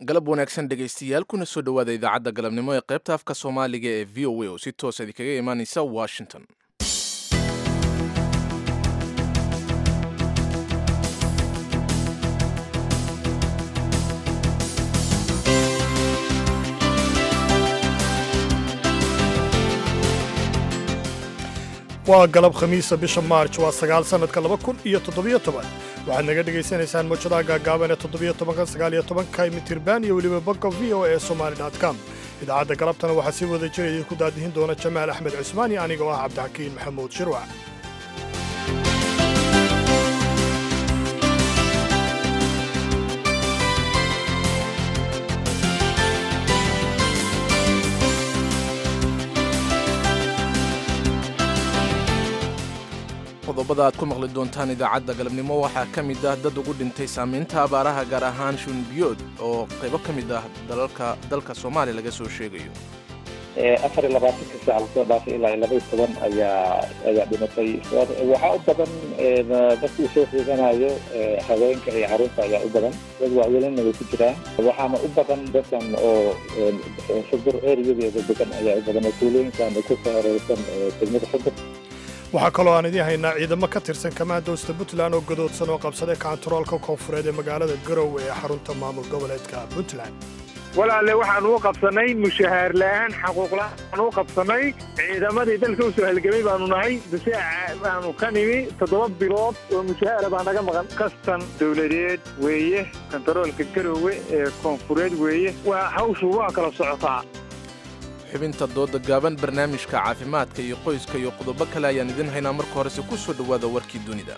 galab wanaagsan dhegaystayaal kuna soo dhowaada idaacadda galabnimo ee qaybta afka soomaaliga ee v o a oo si toosa idinkaga imaaneysa washington waa galab khamiisa bisha maarj waa sagaal sannadka laba kun iyo toddobiyo toban waxaad naga dhegaysanaysaan mawjadaha gaagaaban ee toddobiyo tobanka sagaaliyo tobanka mitirban iyo weliba bogga v o e somali com idaacadda galabtana waxaa sii wada jira idinku daadihin doona jamaal axmed cusmaan iyo aniga oo ah cabdixakiin maxamuud shirwac qodobada aad ku maqli doontaan idaacadda galabnimo waxaa ka mid ah dad ugu dhintay saamaynta abaaraha gaar ahaan shunbiyood oo qaybo ka mid ah dalalka dalka soomaaliya laga soo sheegayo afar iyo labaatanka saac lasoo dhaafay ilaa iyo laba iyo toban ayaa ayaa dhimatay waxaa u badan dadkii soo xiiganayo haweenka iyo caruurta ayaa u badan dad waaweelina way ku jiraan waxaana u badan dadkan oo xudur ereyadeeda degan ayaa u badan oo tuulooyinkan ku soo hareersan degmada xudur waxaa kaloo aan idiin haynaa ciidamo ka tirsan kamaandoosta puntland oo gadoodsan oo qabsaday kaantaroolka koonfureed ee magaalada garowe ee xarunta maamul goboleedka puntland walaalle waxaan u qabsannay mushahaar la'aan xaquuqla'aan u qabsannay ciidamadii dalka u soo halgamay baanu nahay difaaca baanu ka nimi toddoba bilood oo mushahaara baa naga maqan kastan dawladeed weeye kantaroolka garowe ee koonfureed weeye waa hawshu waa kala socotaa xubinta dooda gaaban barnaamijka caafimaadka iyo qoyska iyo qodobo kale ayaan idin haynaa marka horese ku soo dhowaada warkii dunida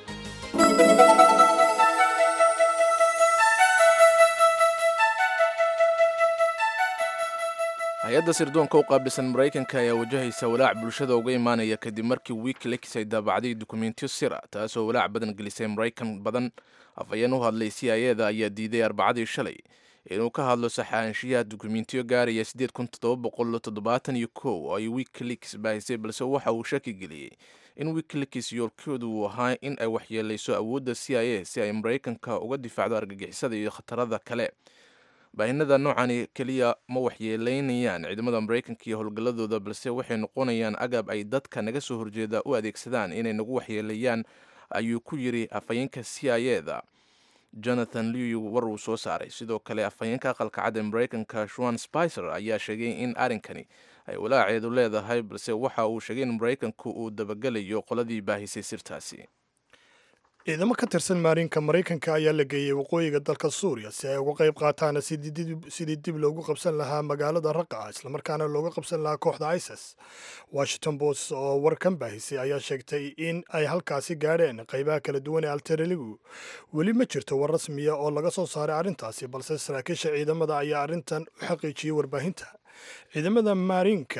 hay-adda sirdoonka u qaabilsan maraykanka ayaa wajahaysa walaac bulshada uga imaanaya kadib markii wikileaks ay daabacday dukumentiyo sira taasoo walaac badan gelisay maraykan badan afhayeen u hadlay c i eda ayaa diiday arbacadii shalay inuu ka hadlo saxaanshiyaha dukumentiyo gaaraya siddeed kun toddoba boqol toddobaatan iyo kow oo ay wikileaks baahisay balse waxa uu shaki geliyey in wikileaks yoolkoodu uu ahaa in ay waxyeelayso awoodda c i a si ay maraykanka uga difaacdo argagixisada iyo khatarada kale baahinada noocani keliya ma waxyeelaynayaan ciidamada maraykanka iyo howlgalladooda balse waxay noqonayaan agab ay dadka naga soo horjeeda u adeegsadaan inay nagu waxyeelayaan ayuu ku yidri afhayeenka c i eda jonathan lew war uu soo saaray sidoo kale afhayeenka aqalka cad ee maraykanka shuan spicer ayaa sheegay in arrinkani ay walaaceedu leedahay balse waxa uu sheegay in maraykanku uu dabagelayo qoladii baahisay sirtaasi ciidamo ka tirsan maarinka maraykanka ayaa la geeyey waqooyiga dalka suuriya si ay uga qayb qaataan sidii dib loogu qabsan lahaa magaalada raqa islamarkaana looga qabsan lahaa kooxda isis washington post oo warkan baahisay ayaa sheegtay in ay halkaasi gaadheen qaybaha kala duwan ee altereligu weli ma jirto war rasmiya oo laga soo saaray arrintaasi balse saraakiisha ciidamada ayaa arrintan u xaqiijiyey warbaahinta ciidamada maarinka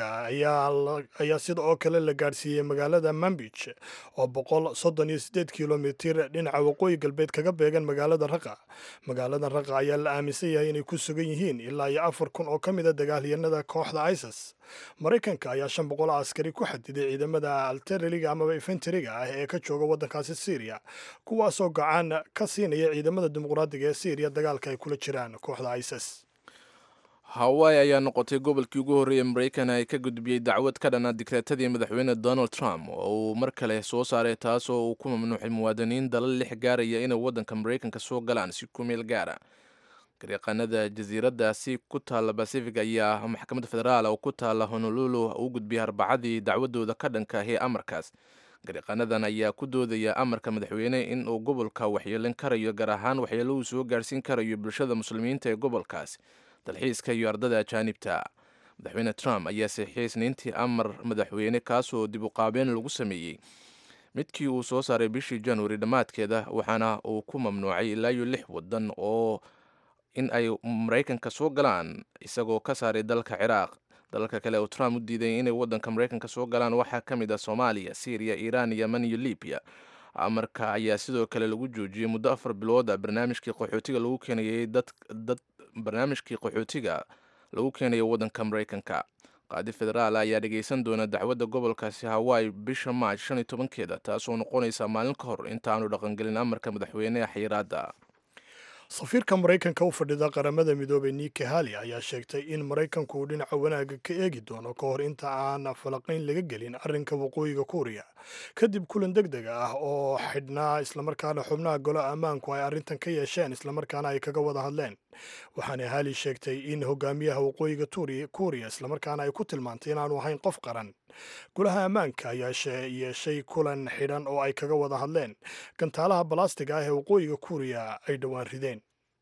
ayaa sida oo kale la gaadhsiiyey magaalada mambij oo boqol soddon iyo siddeed kilomitir dhinaca waqooyi galbeed kaga beegan magaalada raqa magaalada raqa ayaa la aaminsan yahay inay ku sugan yihiin ilaa iyo afar kun oo ka mid a dagaalyahanada kooxda isis maraykanka ayaa shan boqol askari ku xadiday ciidamada altereliga amaba infenteriga ah ee ka jooga waddankaasi syriya kuwaasoo gacan ka siinaya ciidamada dimuqraadiga ee syriya dagaalka ay kula jiraan kooxda isis hawaii ayaa noqotay gobolkii ugu horreeyay maraykan ay ka gudbiyey dacwad ka dhana digreetadii madaxweyne donald trump oo uu mar kale soo saaray taasoo uu ku mamnuuxay muwaadiniin dalal lix gaaraya inay waddanka maraykanka soo galaan si ku meel gaara garyaqaanada jasiiradaasi ku taalla bacific ayaa maxkamadda federaal oo ku taalla honolulu u gudbiyay arbacadii dacwadooda ka dhanka ahee amarkaas garyaqaanadan ayaa ku doodaya amarka madaxweyne in uu gobolka waxyeelin karayo gaar ahaan waxyeelo uu soo gaarhsiin karayo bulshada muslimiinta ee gobolkaas dalxiiska iyo ardada ajaanibta madaxweyne trump ayaa saxiixiyey isniintii amar madaxweyne kaasoo dib u qaabeen lagu sameeyey midkii uu soo saaray bishii januari dhammaadkeeda waxaana uu ku mamnuucay ilaa iyo lix wadan oo in ay maraykanka soo galaan isagoo ka saaray dalka ciraaq dalalka kale oo trump u diiday inay waddanka maraykanka soo galaan waxaa ka mid ah soomaaliya syriya iiraan yeman iyo libiya amarka ayaa sidoo kale lagu joojiyey muddo afar bilooda barnaamijkii qaxootiga lagu keenayay dad barnaamijkii qaxootiga lagu keenayo waddanka maraykanka qaadi federaal ayaa dhegaysan doona dacwadda gobolkaasi hawaii bisha maaj shan iyo tobankeeda taasoo noqonaysa maalin ka hor intaanu dhaqangelin amarka madaxweyneha xayiraadda safiirka maraykanka u fadhida qaramada midoobey niki hali ayaa sheegtay in maraykanku uu dhinaca wanaagga ka eegi doono ka hor inta aan falaqayn laga gelin arrinka waqooyiga kuuriya kadib kulan deg deg ah oo xidhnaa islamarkaana xubnaha golo ammaanku ay arrintan ka yeesheen islamarkaana ay kaga wada hadleen waxaana hali sheegtay in hogaamiyaha waqooyiga kuuriya islamarkaana ay ku tilmaantay inaanu ahayn qof qaran golaha ammaanka ayaa yeeshay kulan xidhan oo ay kaga wada hadleen gantaalaha balastiga ah ee waqooyiga kuuriya ay dhowaan rideen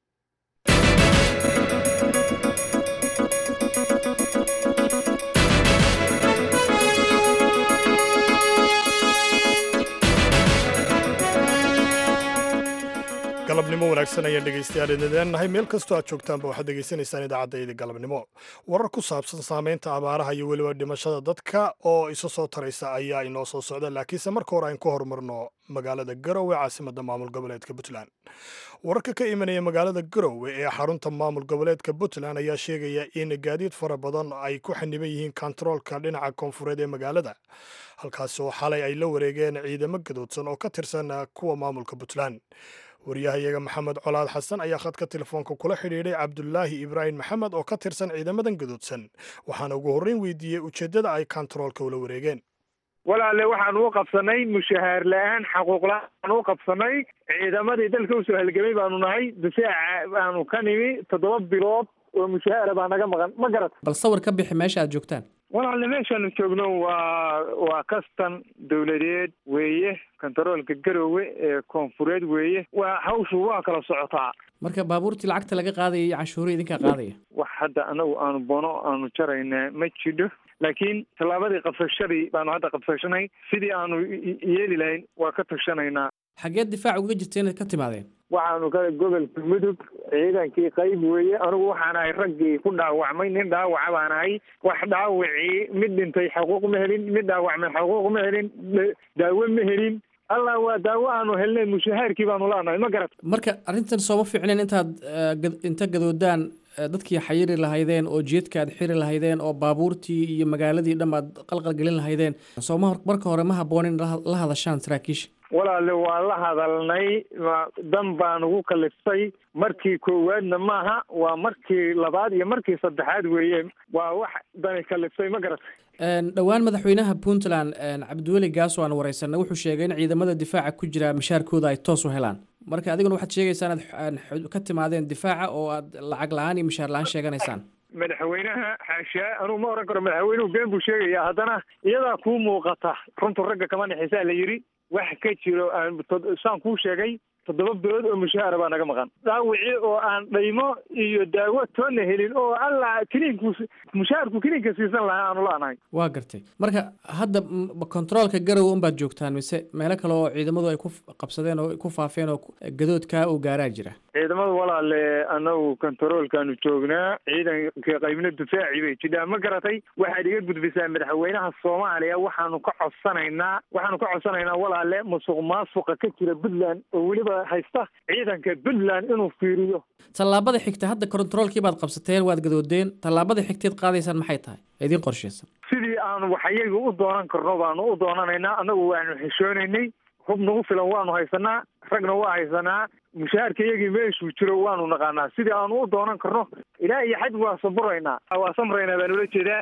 galabnimo wanaagsan ayaan dhegaystayaal idinleenahay meel kastoo aad joogtaanba waxaad degeysanaysaan idaacaddaidi galabnimo warar ku saabsan saamaynta abaaraha iyo weliba dhimashada dadka oo isa soo taraysa ayaa inoo soo socda laakiinse marka hore aan ku horumarno magaalada garowe caasimadda maamul goboleedka puntland wararka ka imanaya magaalada garowe ee xarunta maamul goboleedka puntland ayaa sheegaya in gaadiid fara badan ay ku xaniban yihiin kontaroolka dhinaca koonfureed ee magaalada halkaasi oo xalay ay la wareegeen ciidamo gadoodsan oo ka tirsan kuwa maamulka puntland waryahayaga maxamed colaad xasan ayaa khadka telefoonka kula xidhiidhay cabdulaahi ibraahim maxamed oo ka tirsan ciidamadan gadoodsan waxaana ugu horreyn weydiiyey ujeeddada ay kontaroolka ula wareegeen walaale waxaan u qabsanay mushahaar la-aan xaquuq la-aan u qabsanay ciidamadii dalka usoo halgamay baanu nahay difaaca baanu ka nimi toddoba bilood oo mushahaara baa naga maqan ma garat bal sawir ka bixi meesha aad joogtaan walaale meeshaanu joogno waa waa kastan dawladeed weeye kontaroolka garowe ee koonfureed weeye waa hawshu waa kala socotaa marka baabuurtii lacagta laga qaadaya iyo canshuurihii idinkaa qaadaya wax hadda anagu aanu bono aanu jarayna ma jidho laakiin tallaabadii qabsashadii baanu hadda qabsashanay sidii aanu yeeli lahayn waa ka tashanaynaa xageed difaac uga jirta inaad ka timaadeen waxaanu ka gobolka mudug ciidankii qayb weeye anigu waxaan ahay raggii ku dhaawacmay nin dhaawaca baan ahay wax dhaawacii mid dhintay xaquuq ma helin mid dhaawacmay xaquuq ma helin daawo ma helin allah waa daawo aanu helnay mushahaarkii baanu la'nahay ma garat marka arrintan sooma fiicneen intaad inta gadoodaan dadkii xayiri lahaydeen oo jeedka aad xiri lahaydeen oo baabuurtii iyo magaaladii dham aad qalqalgelin lahaydeen sooma marka hore ma habboon in la hadashaan saraakiisha walaale waa la hadalnay dan baa nagu kaliftay markii koowaadna maaha waa markii labaad iyo markii saddexaad weeye waa wax dani kaliftay ma garatay dhowaan madaxweynaha puntland cabdiweli gaaso aan wareysanay wuxuu sheegay in ciidamada difaaca ku jira mashaarkooda ay toos u helaan marka adiguna waxaad sheegaysaa inaad ka timaadeen difaaca oo aad lacag la-aan iyo mashaar la-aan sheeganaysaan madaxweynaha xaashaa anugu ma oran karo madaxweynuhu been buu sheegayaa haddana iyadaa kuu muuqata runtu ragga kama naxisaa la yidhi wax ka jiro saan kuu sheegay toddoba bilood oo mushahaara baa naga maqan dhaawicii oo aan dhaymo iyo daawo toonna helin oo alla kiniinku mushaharku kiniinka siisan lahaa aanu la-nahay waa gartay marka hadda kontaroolka garowe unbaad joogtaan mise meelo kale oo ciidamadu ay ku qabsadeen oo ku faafeen oo gadoodkaa uu gaaraa jira ciidamada walaale anagu kontaroolkaanu joognaa ciidanka qaybna difaaci bay jidhaa ma garatay waxaad iga gudbisaa madaxweynaha soomaaliya waxaanu ka codsanaynaa waxaanu ka codsanaynaa walaale musuq maasuqa ka jira puntland oo weliba haysta ciidanka puntland inuu fiiriyo tallaabada xigta hadda kontaroolkii baad qabsateen waad gadoodeen tallaabada xigteed qaadaysaan maxay tahay idiin qorshaysan sidii aanu waxyaga u doonan karno baanu u doonanaynaa annagu waanu xishoonaynay hub nagu filan waanu haysanaa ragna waa haysanaa mushaharka iyagii meeshuu jiro waanu naqaanaa sidii aanu u doonan karno ilaa iyo xaj waa saburaynaa waa samraynaa baan ula jeedaa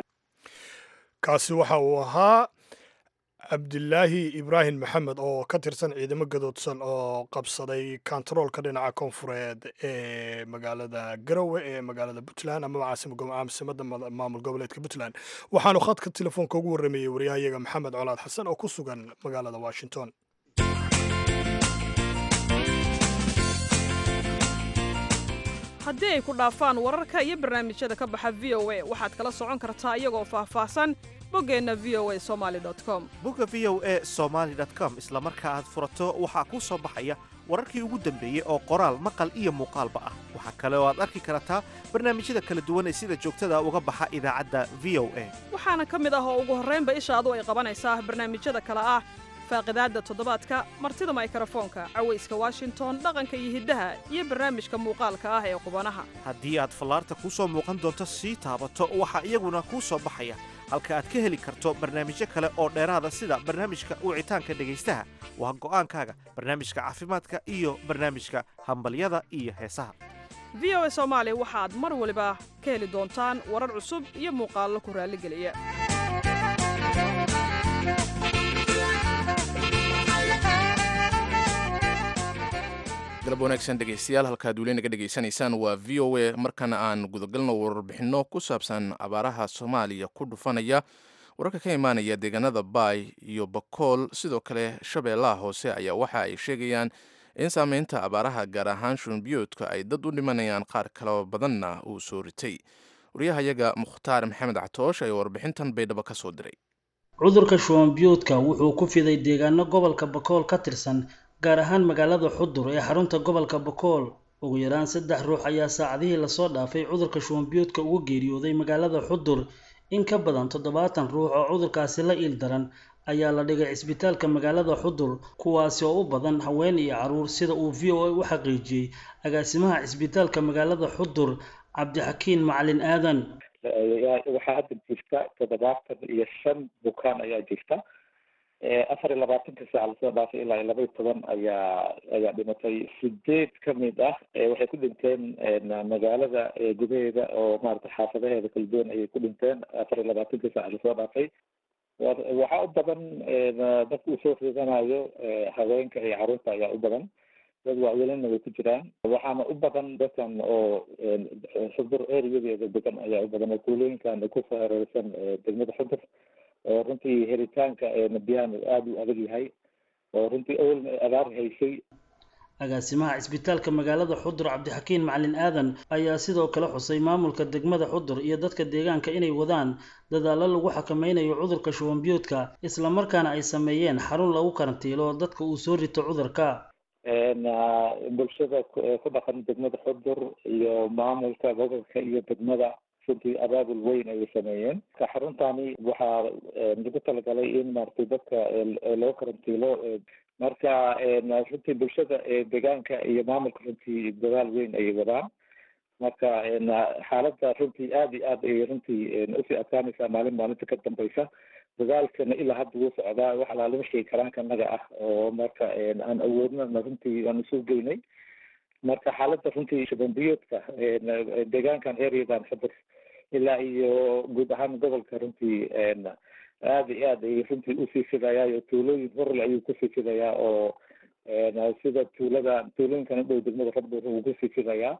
kaasi waxa uu ahaa cabdilaahi ibraahim maxamed oo ka tirsan ciidamo gadoodsan oo qabsaday kontaroolka dhinaca koonfureed ee magaalada garowe ee magaalada puntland amaba caasimada maamul goboleedka puntland waxaanu khadka telefoonka ugu warrameeyey waryahayaga maxamed colaad xasan oo ku sugan magaalada washington haddii ay ku dhaafaan wararka iyo barnaamijyada ka baxa v o a waxaad kala socon kartaa iyagoo faahfaahsan boggeenna v o a somali com bogga v o a somaali com isla marka aad furato waxaa kuu soo baxaya wararkii ugu dambeeyey oo qoraal maqal iyo muuqaalba ah waxaa kale oo aad arki kartaa barnaamijyada kala duwan ee sida joogtada uga baxa idaacadda v o a waxaana ka mid ah oo ugu horraynba ishaadu ay qabanaysaa barnaamijyada kale ah faaqidaadda toddobaadka martida maykrofoonka cawayska washington dhaqanka iyo hiddaha iyo barnaamijka muuqaalka ah ee qubanaha haddii aad fallaarta kuu soo muuqan doonto sii taabato waxaa iyaguna kuu soo baxaya halka aad ka heli karto barnaamijyo kale oo dheeraada sida barnaamijka wicitaanka dhegaystaha waa go'aankaaga barnaamijka caafimaadka iyo barnaamijka hambalyada iyo heesaha v o a soomaali waxaad mar waliba ka heli doontaan warar cusub iyo muuqaallo ku raalligeliya galab wanaagsan dhegaystayaal halkaad weli naga dhegaysanaysaan waa v o a markana aan gudagalno warbixinno ku saabsan abaaraha soomaaliya ku dhufanaya wararka ka imaanaya deegaanada baay iyo bakool sidoo kale shabeellaha hoose ayaa waxa ay sheegayaan in saameynta abaaraha gaar ahaan shunbiyoodka ay dad u dhimanayaan qaar kaloo badanna uu soo ritay waryahayaga mukhtaar maxamed catoosh ayaa warbixintan baydhabo ka soo diray cudurka shuwanbiyoodka wuxuu ku fiday deegaano gobolka bakool ka tirsan gaar ahaan magaalada xudur ee xarunta gobolka bakool ugu yaraan saddex ruux ayaa saacadihii lasoo dhaafay cudurka shuwanbiyoodka ugu geeriyooday magaalada xudur in ka badan toddobaatan ruux oo cudurkaasi la iil daran ayaa la dhigay cisbitaalka magaalada xudur kuwaasi oo u badan haween iyo caruur sida uu v o a u xaqiijiyey agaasimaha cisbitaalka magaalada xudur cabdixakiin macalin aadan waxaa hadda jirta toddobaatan iyo shan bukaan ayaa jirta afar iyo labaatanka saac lasoo dhaafay ilaa iyo laba iyo toban ayaa ayaa dhimatay sideed kamid ah waxay ku dhinteen magaalada gudaheeda oo maarata xaafadaheeda kala duwan ayay ku dhinteen afar iyo labaatanka saac lasoo dhaafay waxaa u badan dadka uu soo riidanayo haweenka iyo caruurta ayaa u badan dad waaweelina way ku jiraan waxaana u badan dadkan oo xudur ereyadeeda degan ayaa u badan oo kuulooyinkan ku hareereysan degmada xudur oo runtii helitaanka biyahan aada u adag yahay oo runtii awalna abaar haysay agaasimaha cisbitaalka magaalada xudur cabdixakiin macalin aadan ayaa sidoo kale xusay maamulka degmada xudur iyo dadka deegaanka inay wadaan dadaallo lagu xakameynayo cudurka shuwanbiyoodka islamarkaana ay sameeyeen xarun lagu karantiilo dadka uu soo rito cudurka bulshada ku dhaqan degmada xudur iyo maamulka gobolka iyo degmada runtii abaabul weyn ayay sameeyeen ka xaruntani waxaa lagu talagalay in maaragtay dadka loo karantiilo marka runtii bulshada deegaanka iyo maamulka runtii dadaal weyn ayay wadaan marka xaaladda runtii aada iyo aad ayay runtii usii adkaanaysaa maalin maalinta ka dambeysa dadaalkana ilaa hadda wuu socdaa wax alaa lama sheegi karaanka naga ah oo marka aan awoodnana runtii aan isu geynay marka xaaladda runtii shubanbiyoodka deegaankan ereadan xudur ilaa iyo guud ahaan gobolka runtii aada iyo aad ay runtii usii fidayaa oo tuulooyin horle ayuu kusii fidayaa oo sida tuulada tuulooyinkan u dhow degmada xudur wuu kusii fidayaa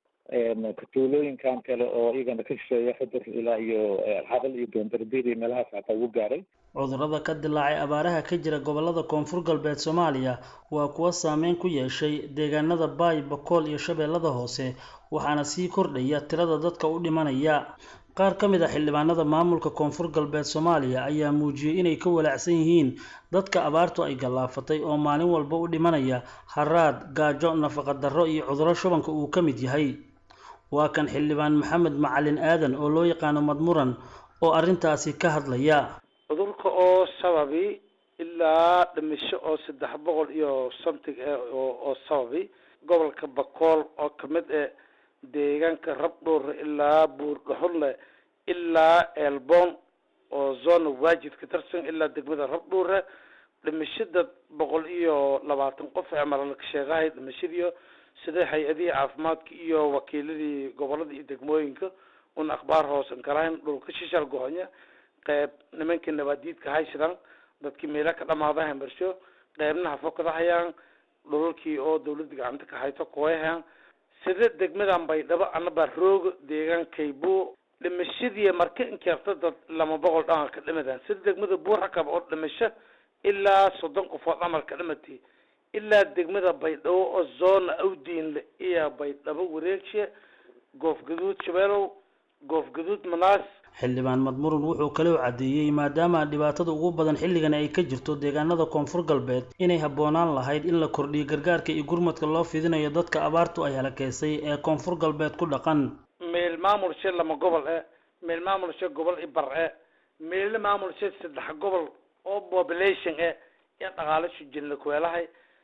tuulooyinkan kale oo iyagana ka shisheeya xudur ilaa iyo xabal iyo doondarbiir iyo meelahaas xataa ugu gaaray cudurrada ka dilaacay abaaraha ka jira gobolada koonfur galbeed soomaaliya waa kuwa saameyn ku yeeshay deegaanada baay bakool iyo shabeellada hoose waxaana sii kordhaya tirada dadka u dhimanaya qaar ka mid a xildhibaanada maamulka koonfur galbeed soomaaliya ayaa muujiyey inay ka walaacsan yihiin dadka abaartu ay gallaafatay oo maalin walba u dhimanaya haraad gaajo nafaqa darro iyo cudurro shubanka uu ka mid yahay waa kan xildhibaan maxamed macalin aadan oo loo yaqaano madmuran oo arrintaasi ka hadlaya cudurka oo sababi ilaa dhimisho oo saddex boqol iyo something eh oo sababi gobolka bakool oo kamid eh deegaanka rabdhuure ilaa buurdhaxunle ilaa elbon oo zona waajid ka tirsan ilaa degmada rabdhuure dhimashada boqol iyo labaatan qof ee malalka sheegahay dhimashadiyo sida hay-adihii caafimaadka iyo wakiiladii gobolada iyo degmooyinka un akhbaar hoosan kalahayn dhulka shishal gohonya qeyb nimankii nabaadiidka haysidaan dadkii meela ka dhamaadahan barsho qeybna hafokada hayaan dhulalkii oo dawladda gacanta ka hayto kuwayhaan sida degmadan baydhabo anabaa rooga deegaankaybu dhimashadii marka inkeerta dad lama boqol dhanka ka dhimadaan sida degmada buurakab oo dhimasho ilaa soddon qofood camal ka dhimatay ilaa degmada baydhabo oo zoona awdiinle iyo baydhabo wareegshe goof gaduud shabeelow goof gaduud manaas xildhibaan madmurun wuxuu kaloo caddeeyey maadaama dhibaatada ugu badan xilligan ay ka jirto deegaanada koonfur galbeed inay habboonaan lahayd in la kordhiyo gargaarka iyo gurmadka loo fidinayo dadka abaartu ay halakeysay ee koonfur galbeed ku dhaqan meel maamulshe lama gobol e meel maamulshe gobol i bar e meelna maamulshe saddex gobol oo population e iyo dhaqaalashu jinla kuweelahay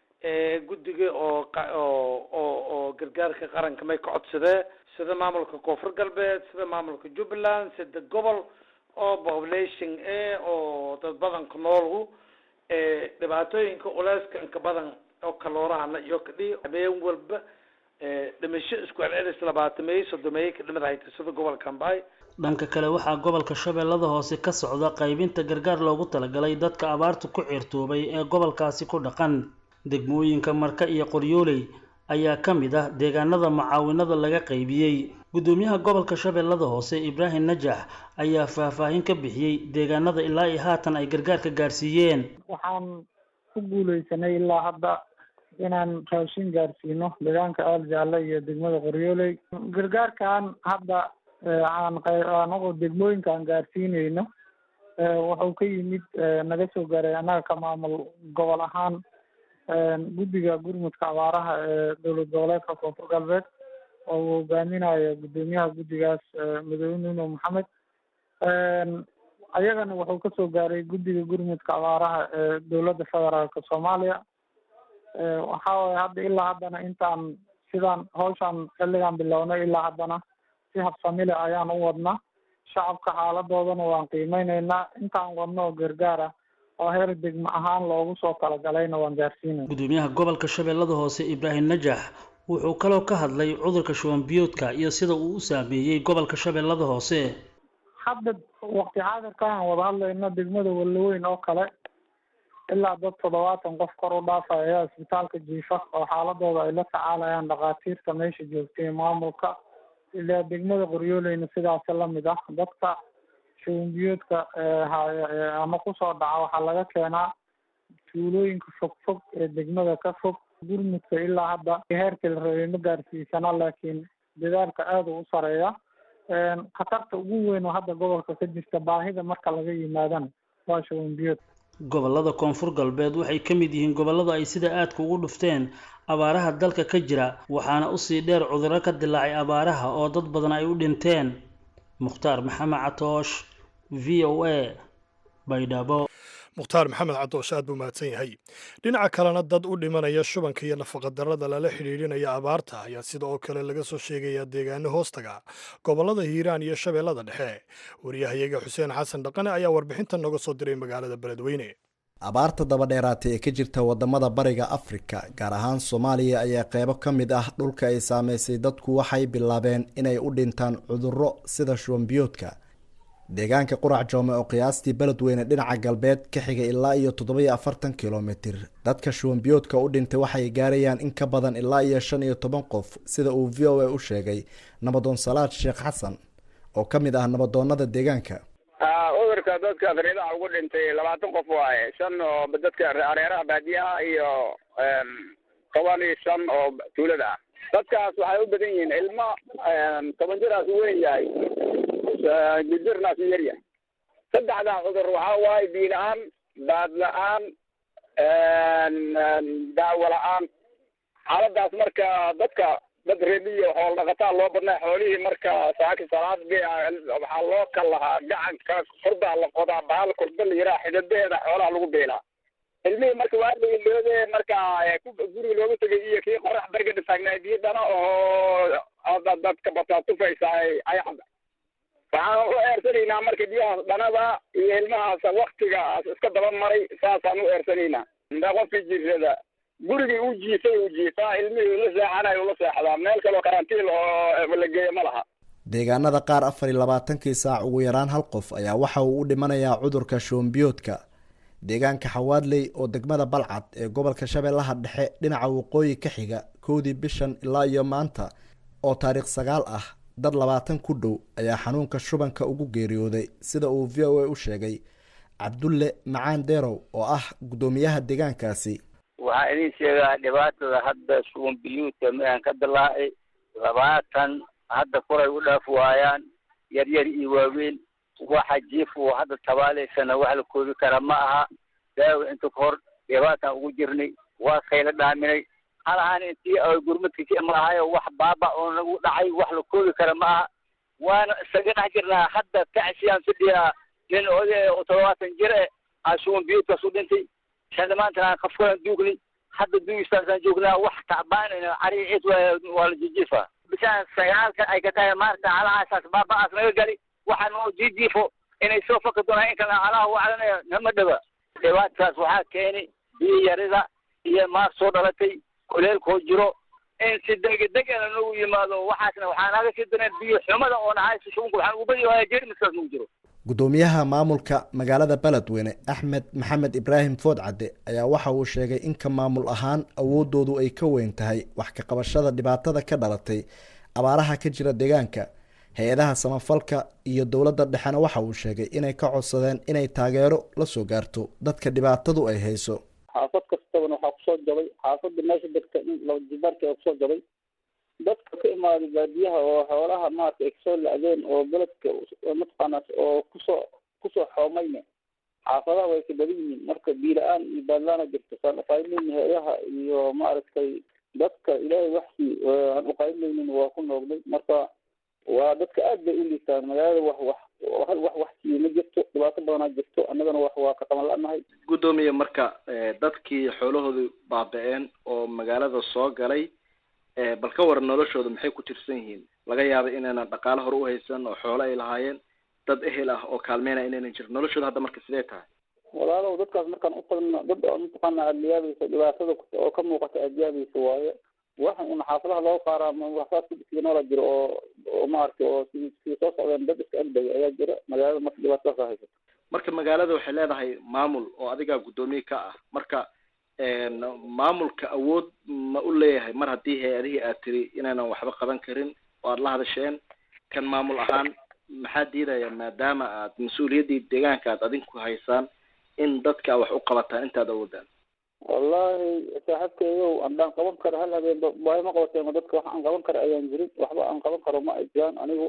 guddiga oo oo oo oo gargaarka qaranka may ka codsadee sida maamulka koonfur galbeed sida maamulka jubbaland sida gobol oo population e oo dad badanka noolgu dhibaatooyinka culeyska inka badan oo kaloorahana iyo kadhi habeen walba dhimasho isku celcelis labaatameeyo soddomeeyo ka dhimid hayta sida gobolka ambay dhanka kale waxaa gobolka shabeellada hoose ka socda qaybinta gargaar loogu talagalay dadka abaartu ku ciirtoobay ee gobolkaasi ku dhaqan degmooyinka marka iyo qoryooley ayaa ka mid ah deegaanada macaawinada laga qaybiyey guddoomiyaha gobolka shabeellada hoose ibraahim najax ayaa faahfaahin ka bixiyey deegaanada ilaa iyo haatan ay gargaarka gaarsiiyeen waxaan ku guuleysanay ilaa hadda inaan raashin gaarsiino deegaanka aal jaalle iyo degmada qoryooley gargaarkan hadda aan anagu degmooyinka aan gaarsiineyno wuxuu ka yimid naga soo gaaray annaga ka maamul gobol ahaan guddiga gurmudka abaaraha ee dowlad goboleedka koonfur galbeed oo uu hogaaminayo guddoomiyaha guddigaas madoobe nuno maxamed ayagana wuxuu kasoo gaaray guddiga gurmudka abaaraha ee dowladda federaalka soomaaliya waxa waye hadda ilaa haddana intaan sidaan hawshaan xilligan bilownay ilaa haddana si habsamile ayaan u wadnaa shacabka xaaladoodana waan qiimeyneynaa intaan wadno oo gargaar ah oo heer degmo ahaan loogu soo talagalayna waan gaarsiinay guddoomiyaha gobolka shabeellada hoose ibraahim najax wuxuu kaloo ka hadlay cudurka shuban biyoodka iyo sida uu u saameeyey gobolka shabeellada hoose hadda waqti xaadirka aan wada hadlayno degmada walaweyn oo kale ilaa dad toddobaatan qof kor u dhaafaya ayaa isbitaalka jiifa oo xaaladooda ay la tacaalayaan dhakhaatiirta meesha joogtay maamulka ilaa degmada qoryooleyna sidaasi lamid ah dadka shubanbiyoodka ama kusoo dhaca waxaa laga keenaa tuulooyinka fog fog ee degmada ka fog gurmudka ilaa hadda heerkii la rabay ma gaarsiisana laakiin dadaalka aada u u sareeya khatarta ugu weyn oo hadda gobolka ka jirta baahida marka laga yimaadana waa shubanbiyood gobollada koonfur galbeed waxay ka mid yihiin gobollada ay sida aadka ugu dhufteen abaaraha dalka ka jira waxaana usii dheer cudurro ka dilaacay abaaraha oo dad badan ay u dhinteen mukhtaar maxamed catoosh v o a baydhabo mukhtaar maxamed cadoosh aad buu mahadsan yahay dhinaca kalena dad u dhimanaya shubanka iyo nafaqadarrada lala xidhiidhinaya abaarta ayaa sida oo kale laga soo sheegayaa deegaano hoostaga gobollada hiiraan iyo shabeellada dhexe wariyahayaga xuseen xasan dhaqane ayaa warbixintan nooga soo diray magaalada beledweyne abaarta dabadheeraatay ee ka jirta wadamada bariga afrika gaar ahaan soomaaliya ayaa qeybo ka mid ah dhulka ay saameysay dadku waxay bilaabeen inay u dhintaan cudurro sida shubanbiyoodka deegaanka qurac joome oo qiyaastii beledweyne dhinaca galbeed ka xiga ilaa iyo toddobiyo afartan kilomitir dadka shubanbiyoodka u dhintay waxay gaarayaan in ka badan ilaa iyo shan iyo toban qof sida uu v o a u sheegay nabadoon salaad sheekh xasan oo ka mid ah nabadoonada deegaanka cudurka dadka afriidaha ugu dhintay labaatan qof waaye shan oo dadka areeraha baadiyaha iyo toban iyo shan oo tuulada ah dadkaas waxay u badan yihiin ilmo toban jiraas u weyn yahay jirnaas u yaryahay saddexdaa cudur waxaa waaye biyo la-aan baad la-aan daawo la-aan xaaladaas marka dadka dad reebiyo xoolo dhaqataa loo badnaa xoolihii marka saaki salaad waxaa loo kal lahaa gacanka kurdaa la qodaa bahal kurda la yiraa xididaheeda xoolaha lagu beelaa ilmihii marka waa la iloode marka guriga looga tegay iyo kii qorax bariga dhitaagnaay biyo dhana oo dadka bataa tufaysa ay cad waxaan u eersanaynaa marka biyahaas dhanada iyo ilmahaas waktigaas iska daba maray saasaan u eersanaynaa indaa qofkii jirrada gurigii u jiifay uu jiifaa ilmihii la seexanayo ula seexdaa meel kaloo karantiil oo la geeyo ma laha deegaanada qaar afar iyo labaatankii saac ugu yaraan hal qof ayaa waxa uu u dhimanayaa cudurka shoombiyoodka deegaanka xawaadley oo degmada balcad ee gobolka shabeellaha dhexe dhinaca waqooyi ka xiga kowdii bishan ilaa iyo maanta oo taariikh sagaal ah dad labaatan ku dhow ayaa xanuunka shubanka ugu geeriyooday sida uu v o a u sheegay cabdulle macaan deerow oo ah guddoomiyaha deegaankaasi waxaa idin sheegaa dhibaatada hadda shuban biyuudka midaan ka dilaacay labaatan hadda kuray u dhaaf waayaan yar yar iyo waaweyn waxa jiif uu hadda tabaalaysana wax la koobi kara ma aha daawa inta ka hor dhibaataan ugu jirnay waa kayla dhaaminay hal ahaan intii ay gurmadka ka imaahayo wax baaba oo nagu dhacay wax la koobi kara ma aha waana isaga dhex jirnaa hadda tacsiyaan fidhiyaa nin oday oo todobaatan jir eh aa shuban biyuudkaas u dhintay shan maantana qafkaan duugnay hadda duugistaasaan joognaa wax tacbaanayna cari cid waa la jijiifa bishaan sagaalka ay ka tahay maarta halahaasaas baaba'aas naga gali waxaa noo jijiifo inay soo faki doonaan in kale alaha wacdanaya nama dhaba dhibaatadaas waxaa keeni biyo yarida iyo maar soo dhalatay kuleelkoo jiro in si degdegana nagu yimaado waxaasna waxaa naga sii dareen biyo xumada oo nahaysa shubanka waxaan ugu badi waaya jeermiskaas nagu jiro gudoomiyaha maamulka magaalada beledweyne axmed maxamed ibraahim foodcadde ayaa waxa uu sheegay in ka maamul ahaan awoodoodu ay ka weyn tahay wax ka qabashada dhibaatada ka dhalatay abaaraha ka jira deegaanka hay-adaha samafalka iyo dowladda dhexena waxa uu sheegay inay ka codsadeen inay taageero la soo gaarto dadka dhibaatadu ay hayso xaafad kastabana waxaa kusoo jabay xaafada meesha degta in laba jibaarka kusoo jabay dadka ka imaaday baadiyaha oo xoolaha maarata ay kasoo la-deen oo beledka mataqaana oo kusoo kusoo xoomayne xaafadaha way ka badan yihiin marka biila-aan iyo baadlaana jirto saan uqayblayni hay-adaha iyo maaragtay dadka ilaahay waxsii aan uqayblaynin waa ku noogday marka waa dadka aad bay u liitaan magaalada wax wax hal wax wax siiyo ma jirto dhibaato badanaa jirto annagana wax waa ka qaban la-nahay guddoomiye marka dadkii xoolahoodu baaba-een oo magaalada soo galay bal ka waran noloshooda maxay ku tirsan yihiin laga yaaba inaynan dhaqaale hore u haysan oo xoolo ay lahaayeen dad ehel ah oo kaalmeynaya inaynan jirin noloshooda hadda marka sidee tahay walaalow dadkaas markaan utagno dad oo mataqaana aada yaabaysa dhibaatada oo ka muuqata aada yaabaysa waaye waxan una xaafadaha loo qaaraa waxsaas kudhisiga noola jiro oo oo maaragtay oo si sii soo socdeen dad iska agdaya ayaa jira magaalada marka dhibaatadaas haysato marka magaalada waxay leedahay maamul oo adigaa guddoomiye ka ah marka maamulka awood ma u leeyahay mar haddii hay-adihii aad tiri inaynan waxba qaban karin oo aada la hadasheen kan maamul ahaan maxaa diidaya maadaama aad mas-uuliyaddii deegaanka aad adinku haysaan in dadka wax u qabataan intaad awoodaan wallahi saaxiibkeygow andaan qaban karo hal habeenba waayo ma qabateen dadka wax aan qaban karo ayaan jirin waxba aan qaban karo ma ay jiraan anigu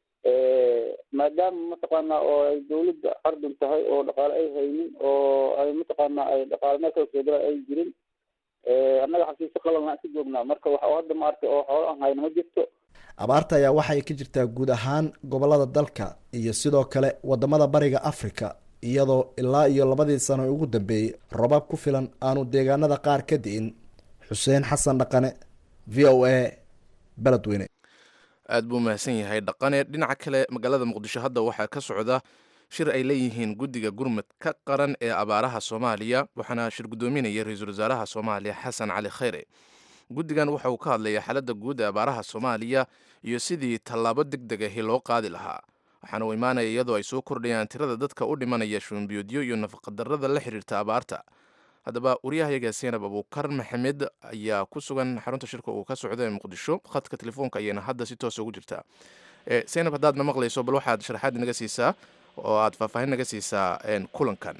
maadaama mataqaana oo ay dawladda ardun tahay oo dhaqaale ay haynin oo ay mataqaana ay dhaqaale meel kala soo gala ay jirin annaga xafiisyo qalalna ka joognaa marka waxa hadda maaragtay oo xoolo aan hayno ma jirto abaarta ayaa waxay ka jirtaa guud ahaan gobolada dalka iyo sidoo kale wadamada bariga africa iyadoo ilaa iyo labadii sano ugu dambeeyey robaab ku filan aanu deegaanada qaar ka di'in xuseen xasan dhaqane v o a beledweyne aad buu mahadsan yahay dhaqane dhinaca kale magaalada muqdisho hadda waxaa ka socda shir ay leeyihiin guddiga gurmud ka qaran ee abaaraha soomaaliya waxaana shir guddoominaya ra-iisul wasaaraha soomaaliya xasan cali khayre guddigan waxa uu ka hadlaya xaaladda guud ee abaaraha soomaaliya iyo sidii tallaabo deg deg ahi loo qaadi lahaa waxaana uu imaanaya iyadoo ay soo kordhayaan tirada dadka u dhimanaya shuunbiyoodyo iyo nafaqadarrada la xiriirta abaarta haddaba waryahayaga seenab abuukar maxamed ayaa ku sugan xarunta shirka uu ka socda ee muqdisho khadka telefoonka ayayna hadda si toosa ugu jirtaa seenab haddaad na maqlayso bal waxaad sharaxaad naga siisaa oo aad faahfaahin naga siisaa kulankan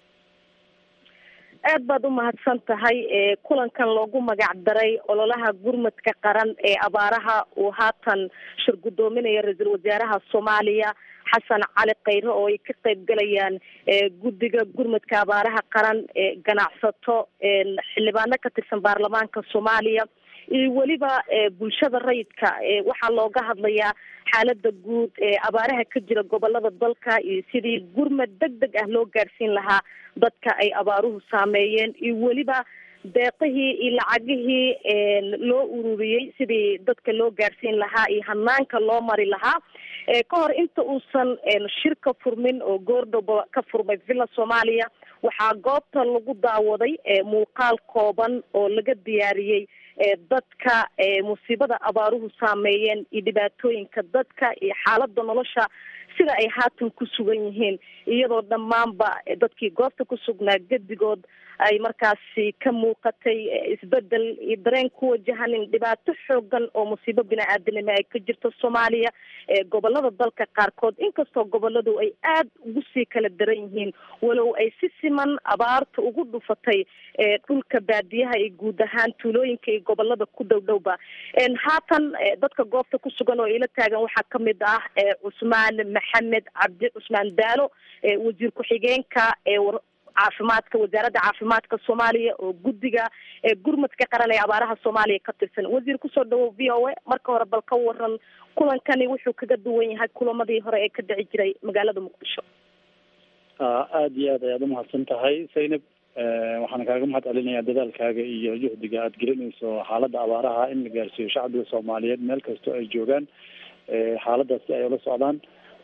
aad baad u mahadsan tahay kulankan loogu magac daray ololaha gurmadka qaran ee abaaraha uu haatan shir guddoominaya ra-iisul wasaaraha soomaaliya xasan cali khayre oo ay ka qayb galayaan guddiga gurmadka abaaraha qaran ganacsato xildhibaano ka tirsan baarlamaanka soomaaliya iyo weliba bulshada rayidka waxaa looga hadlayaa xaalada guud ee abaaraha ka jira gobolada dalka iyo sidii gurmad deg deg ah loo gaadhsiin lahaa dadka ay abaaruhu saameeyeen iyo weliba deeqihii iyo lacagihii loo ururiyey sidii dadka loo gaadhsiin lahaa iyo hanaanka loo mari lahaa ka hor inta uusan shirka furmin oo goordhoba ka furmay villa soomaaliya waxaa goobta lagu daawaday muuqaal kooban oo laga diyaariyey dadka musiibada abaaruhu saameeyeen iyo dhibaatooyinka dadka iyo xaalada nolosha sida ay haatan ku sugan yihiin iyadoo dhammaanba dadkii goobta ku sugnaa gedigood ay markaasi ka muuqatay isbedel iyo dareen ku wajahanin dhibaato xoogan oo musiibo bini-aadanimo ay ka jirto soomaaliya gobolada dalka qaarkood inkastoo goboladu ay aada ugu sii kala daran yihiin walow ay si siman abaarta ugu dhufatay dhulka baadiyaha iyo guud ahaan tuulooyinka iyo gobolada ku dhow dhowba haatan dadka goobta ku sugan oo ila taagan waxaa kamid ah cusmaan maxamed cabdi cusmaan daalo wasiir ku-xigeenka caafimaadka wasaaradda caafimaadka soomaaliya oo guddiga gurmadka qaran ee abaaraha soomaaliya ka tirsan wasiir kusoo dhawow v o a marka hore bal ka waran kulankani wuxuu kaga duwan yahay kulamadii hore ee ka dhici jiray magaalada muqdisho aada iyo aad ayaad umahadsan tahay zaynab waxaan kaaga mahad celinayaa dadaalkaaga iyo juhdiga aada gelinayso xaaladda abaaraha in la gaarsiiyo shacbiga soomaaliyeed meel kastoo ay joogaan xaaladaas si ay ula socdaan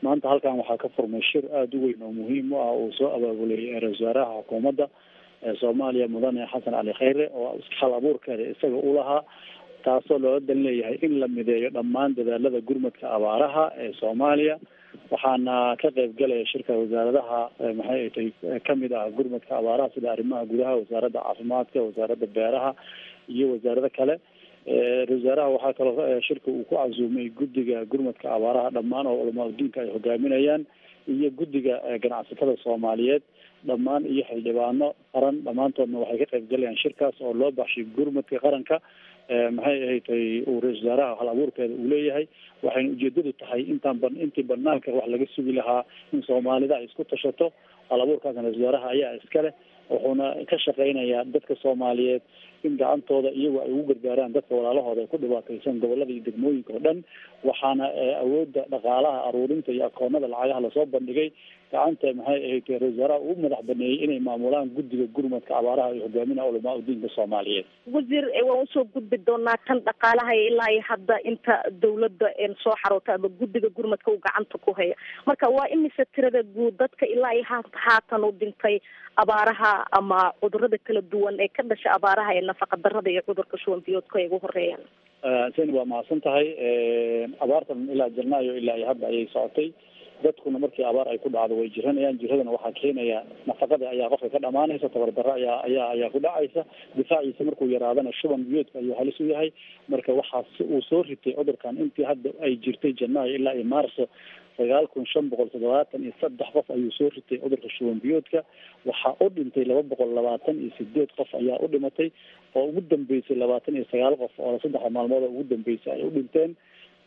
maanta halkan waxaa ka furmay shir aada u weyn oo muhiim u ah uu soo abaabulay ra-isul wasaaraha xukuumadda soomaaliya mudane xasan cali khayre oo hal abuurkeeda isaga u lahaa taasoo loola dan leeyahay in la mideeyo dhammaan dadaalada gurmadka abaaraha ee soomaaliya waxaana ka qayb galaya shirka wasaaradaha maxay ay tahay kamid ah gurmadka abaaraha sida arrimaha gudaha wasaaradda caafimaadka wasaaradda beeraha iyo wasaarado kale ra-isul wasaaraha waxaa kaloo shirka uu ku casuumay guddiga gurmadka abaaraha dhammaan oo culamaa udiinka ay hogaaminayaan iyo guddiga ganacsatada soomaaliyeed dhammaan iyo xildhibaano qaran dhammaantoodna waxay ka qayb galayaan shirkaas oo loo baxshay gurmadka qaranka maxay ahayd uu ra-isul wasaaraha hal abuurkeeda uu leeyahay waxayna ujeedadu tahay intaan ba intii banaanka wax laga sugi lahaa in soomaalida ay isku tashato hal abuurkaasna ra-isul wasaaraha ayaa iska leh wuxuuna ka shaqeynayaa dadka soomaaliyeed in gacantooda iyagu ay ugu gargaaraan dadka walaalahooda ay ku dhibaataysan gobolada iyo degmooyinka oo dhan waxaana awoodda dhaqaalaha aruurinta iyo akoonada lacagaha lasoo bandhigay gacanta maxay ahayd ra-isul wasaaraha uu madax baneeyey inay maamulaan guddiga gurmadka abaaraha iyo hogaaminaha culamaa udiinka soomaaliyeed wasiir waan usoo gudbi doonaa tan dhaqaalaha ilaa iyo hadda inta dawladda soo xaroota ama guddiga gurmadka uu gacanta ku haya marka waa imise tirada guud dadka ilaa iyo haatan u dhintay abaaraha ama cudurada kala duwan ee ka dhasha abaaraha ee nafaqa darada iyo cudurka shuban biyoodka ay ugu horeeyaan seni waa mahadsan tahay abaartan ilaa janaayo ilaa iyo hadda ayay socotay dadkuna markii abaar ay ku dhacdo way jiranayaan jiradana waxaa keenaya nafaqada ayaa qofka ka dhamaanaysa tabardaro ayaa ayaa ayaa ku dhacaysa difaaciisa markuu yaraadana shuban biyoodka ayuu halis u yahay marka waxaa uu soo ritay cudurkan intii hadda ay jirtay janaayo ilaa iyo maarso sagaal kun shan boqol toddobaatan iyo saddex qof ayuu soo ritay cudurka shuban biyoodka waxaa u dhintay laba boqol labaatan iyo sideed qof ayaa u dhimatay oo ugu dambeysay labaatan iyo sagaal qof oo saddexda maalmood oo ugu dambeysay ay u dhinteen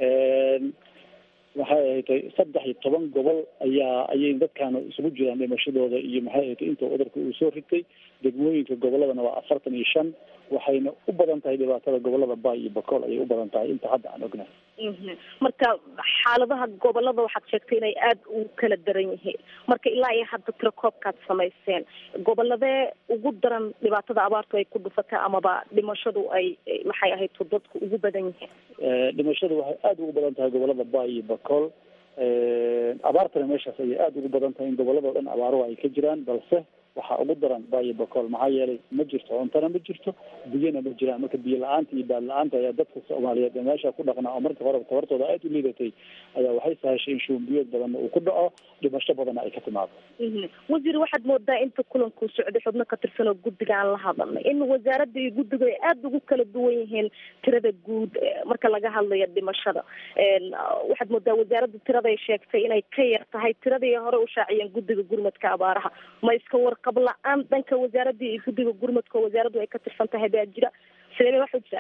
waxay ahayd saddex iyo toban gobol ayaa ayay dadkaana isugu jiraan dhimashadooda iyo maxay ahayd inta cudurka uu soo ritay degmooyinka goboladana waa afartan iyo shan waxayna u badan tahay dhibaatada gobolada bay iyo bakool ayay u badan tahay inta hadda aan ognahay marka xaaladaha gobolada waxaad sheegtay inay aada u kala daran yihiin marka ilaa iyo hadda tiro koobkaad samayseen goboladee ugu daran dhibaatada abaartu ay ku dhufatay amaba dhimashadu ay maxay ahayd dadku ugu badan yihiin dhimashadu waxay aada ugu badan tahay gobolada bay iyo bakool abaartana meeshaas ayay aada ugu badan tahay in gobolada o dhan abaaruhu ay ka jiraan balse waxaa ugu daran bayo bakool maxaa yeelay ma jirto cuntana ma jirto biyona ma jiraan marka biyo la-aanta iyo baad la-aanta ayaa dadka soomaaliyeed ee meesha ku dhaqnaa oo marka hore tabartooda aada u liidatay ayaa waxay sahashay in shuumbiyood badanna uu ku dhaco dhimasho badanna ay ka timaado wasiir waxaad moodaa inta kulankuu socday xubno ka tirsan oo guddiga aan la hadalnay in wasaaradda iyo guddigu ay aada ugu kala duwan yihiin tirada guud marka laga hadlayo dhimashada waxaad moodaa wasaaradda tiraday sheegtay inay ka yar tahay tiradii hore u shaaciyeen guddiga gurmadka abaaraha ma iska warqab la-aan dhanka wasaaradda iyo guddiga gurmadka oo wasaaraddu ay ka tirsan tahay baa jira sidee wax u jira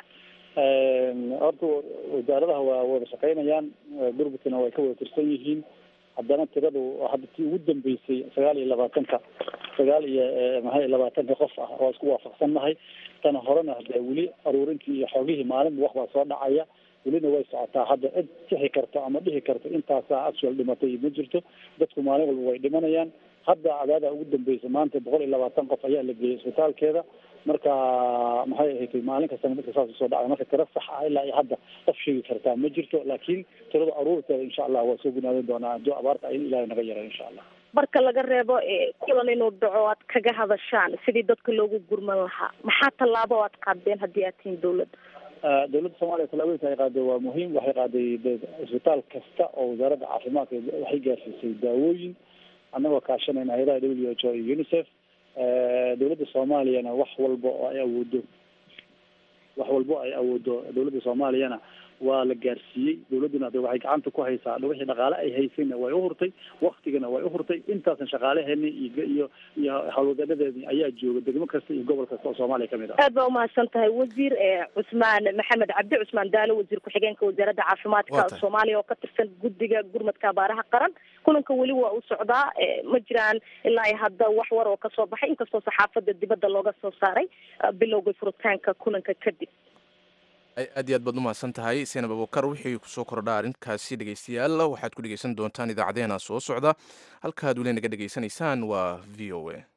horta wasaaradaha waa wada shaqeynayaan gurmadkana way ka wada tirsan yihiin haddana tiradu hadda tii ugu dambeysay sagaal iyo labaatanka sagaal iyo maxay labaatanka qof ah oo isku waafaqsannahay tana horena hadee weli aruurintii iyo xoogihii maalinba wax baa soo dhacaya welina way socotaa hadda cid sixi karto ama dhihi karto intaasaa actual dhimatay ma jirto dadku maalin walba way dhimanayaan hadda cadaada ugu dambeysa maanta boqol iyo labaatan qof ayaa la geeyay isbitaalkeeda marka maxay ahayd maalin kastana dadka saas usoo dhacay marka tiro sax ah ilaa iyo hadda qof sheegi kartaa ma jirto laakiin tirada aruurteeda insha allah waa soo gunaadin doonaa haddii abaarta in ilahay naga yaray insha allah marka laga reebo kulan inuu dhaco aad kaga hadashaan sidii dadka loogu gurman lahaa maxaa tallaabo aad qaadeen haddii aad tihiin dawladda dawladda soomaaliya tallaabooyinka ay qaaday waa muhiim waxay qaaday isbitaal kasta oo wasaaradda caafimaadka waxay gaarsiisay daawooyin annagoo kaashanayna hay-adaha w h o iyo unicef dawladda soomaaliyana wax walba oo ay awoodo wax walba ay awoodo dawladda soomaaliyana waa la gaarsiiyey dawladduna de waxay gacanta ku haysaa wixii dhaqaale ay haysayna way uhurtay waktigana way uhurtay intaasan shaqaalaheeni iyo iyo iyo howlwadanadeeni ayaa jooga degmo kasta iyo gobol kasta oo soomaaliya kamid ah aad baa umahadsan tahay wasiir cusmaan maxamed cabdi cusmaan daalo wasiir ku-xigeenka wasaaradda caafimaadka soomaaliya oo ka tirsan guddiga gurmadka abaaraha qaran kulanka weli waa u socdaa ma jiraan ilaa iyo hadda wax war oo kasoo baxay inkastoo saxaafadda dibadda looga soo saaray bilowga furitaanka kulanka kadib aad iyo aad baad umahadsan tahay seenab abukar wixii kusoo kordha arrinkaasi dhegeystayaal waxaad ku dhegeysan doontaan idaacadeena soo socda halkaad weli naga dhegeysanaysaan waa v o a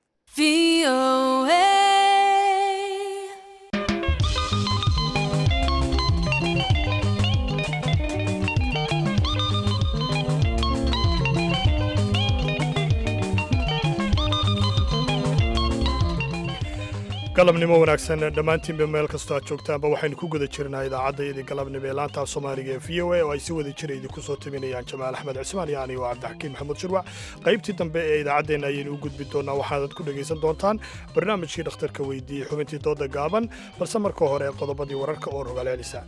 galabnimo wanaagsan dhammaantiinba meel kastoo aad joogtaanba waxaynu ku guda jirnaa idaacaddaydii galabnimo ee laantaa soomaaliga ee v o a oo ay si wada jira idinku soo taminayaan jamaal axmed cismaan iyo anigo cabdixakiin maxamuud shirwac qaybtii dambe ee idaacaddeenna ayaynu u gudbi doonnaa waxaanad ku dhegaysan doontaan barnaamijkii dhakhtarka weydiiyey xubintii dooda gaaban balse marka hore qodobadii wararka oo rogaalcelisa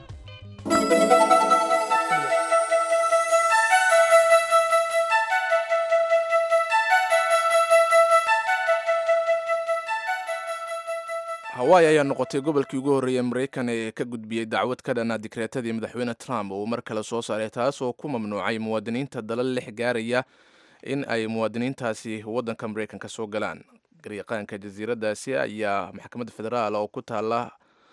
hawaii ayaa noqotay gobolkii ugu horreeyey maraykan ee ka gudbiyey dacwad ka dhana dikreetadii madaxweyne trump uu mar kale soo saaray taasoo ku mamnuucay muwaadiniinta dalal lix gaaraya in ay muwaadiniintaasi waddanka maraykanka soo galaan garyaqaanka jasiiraddaasi ayaa maxkamadda federaal oo ku taala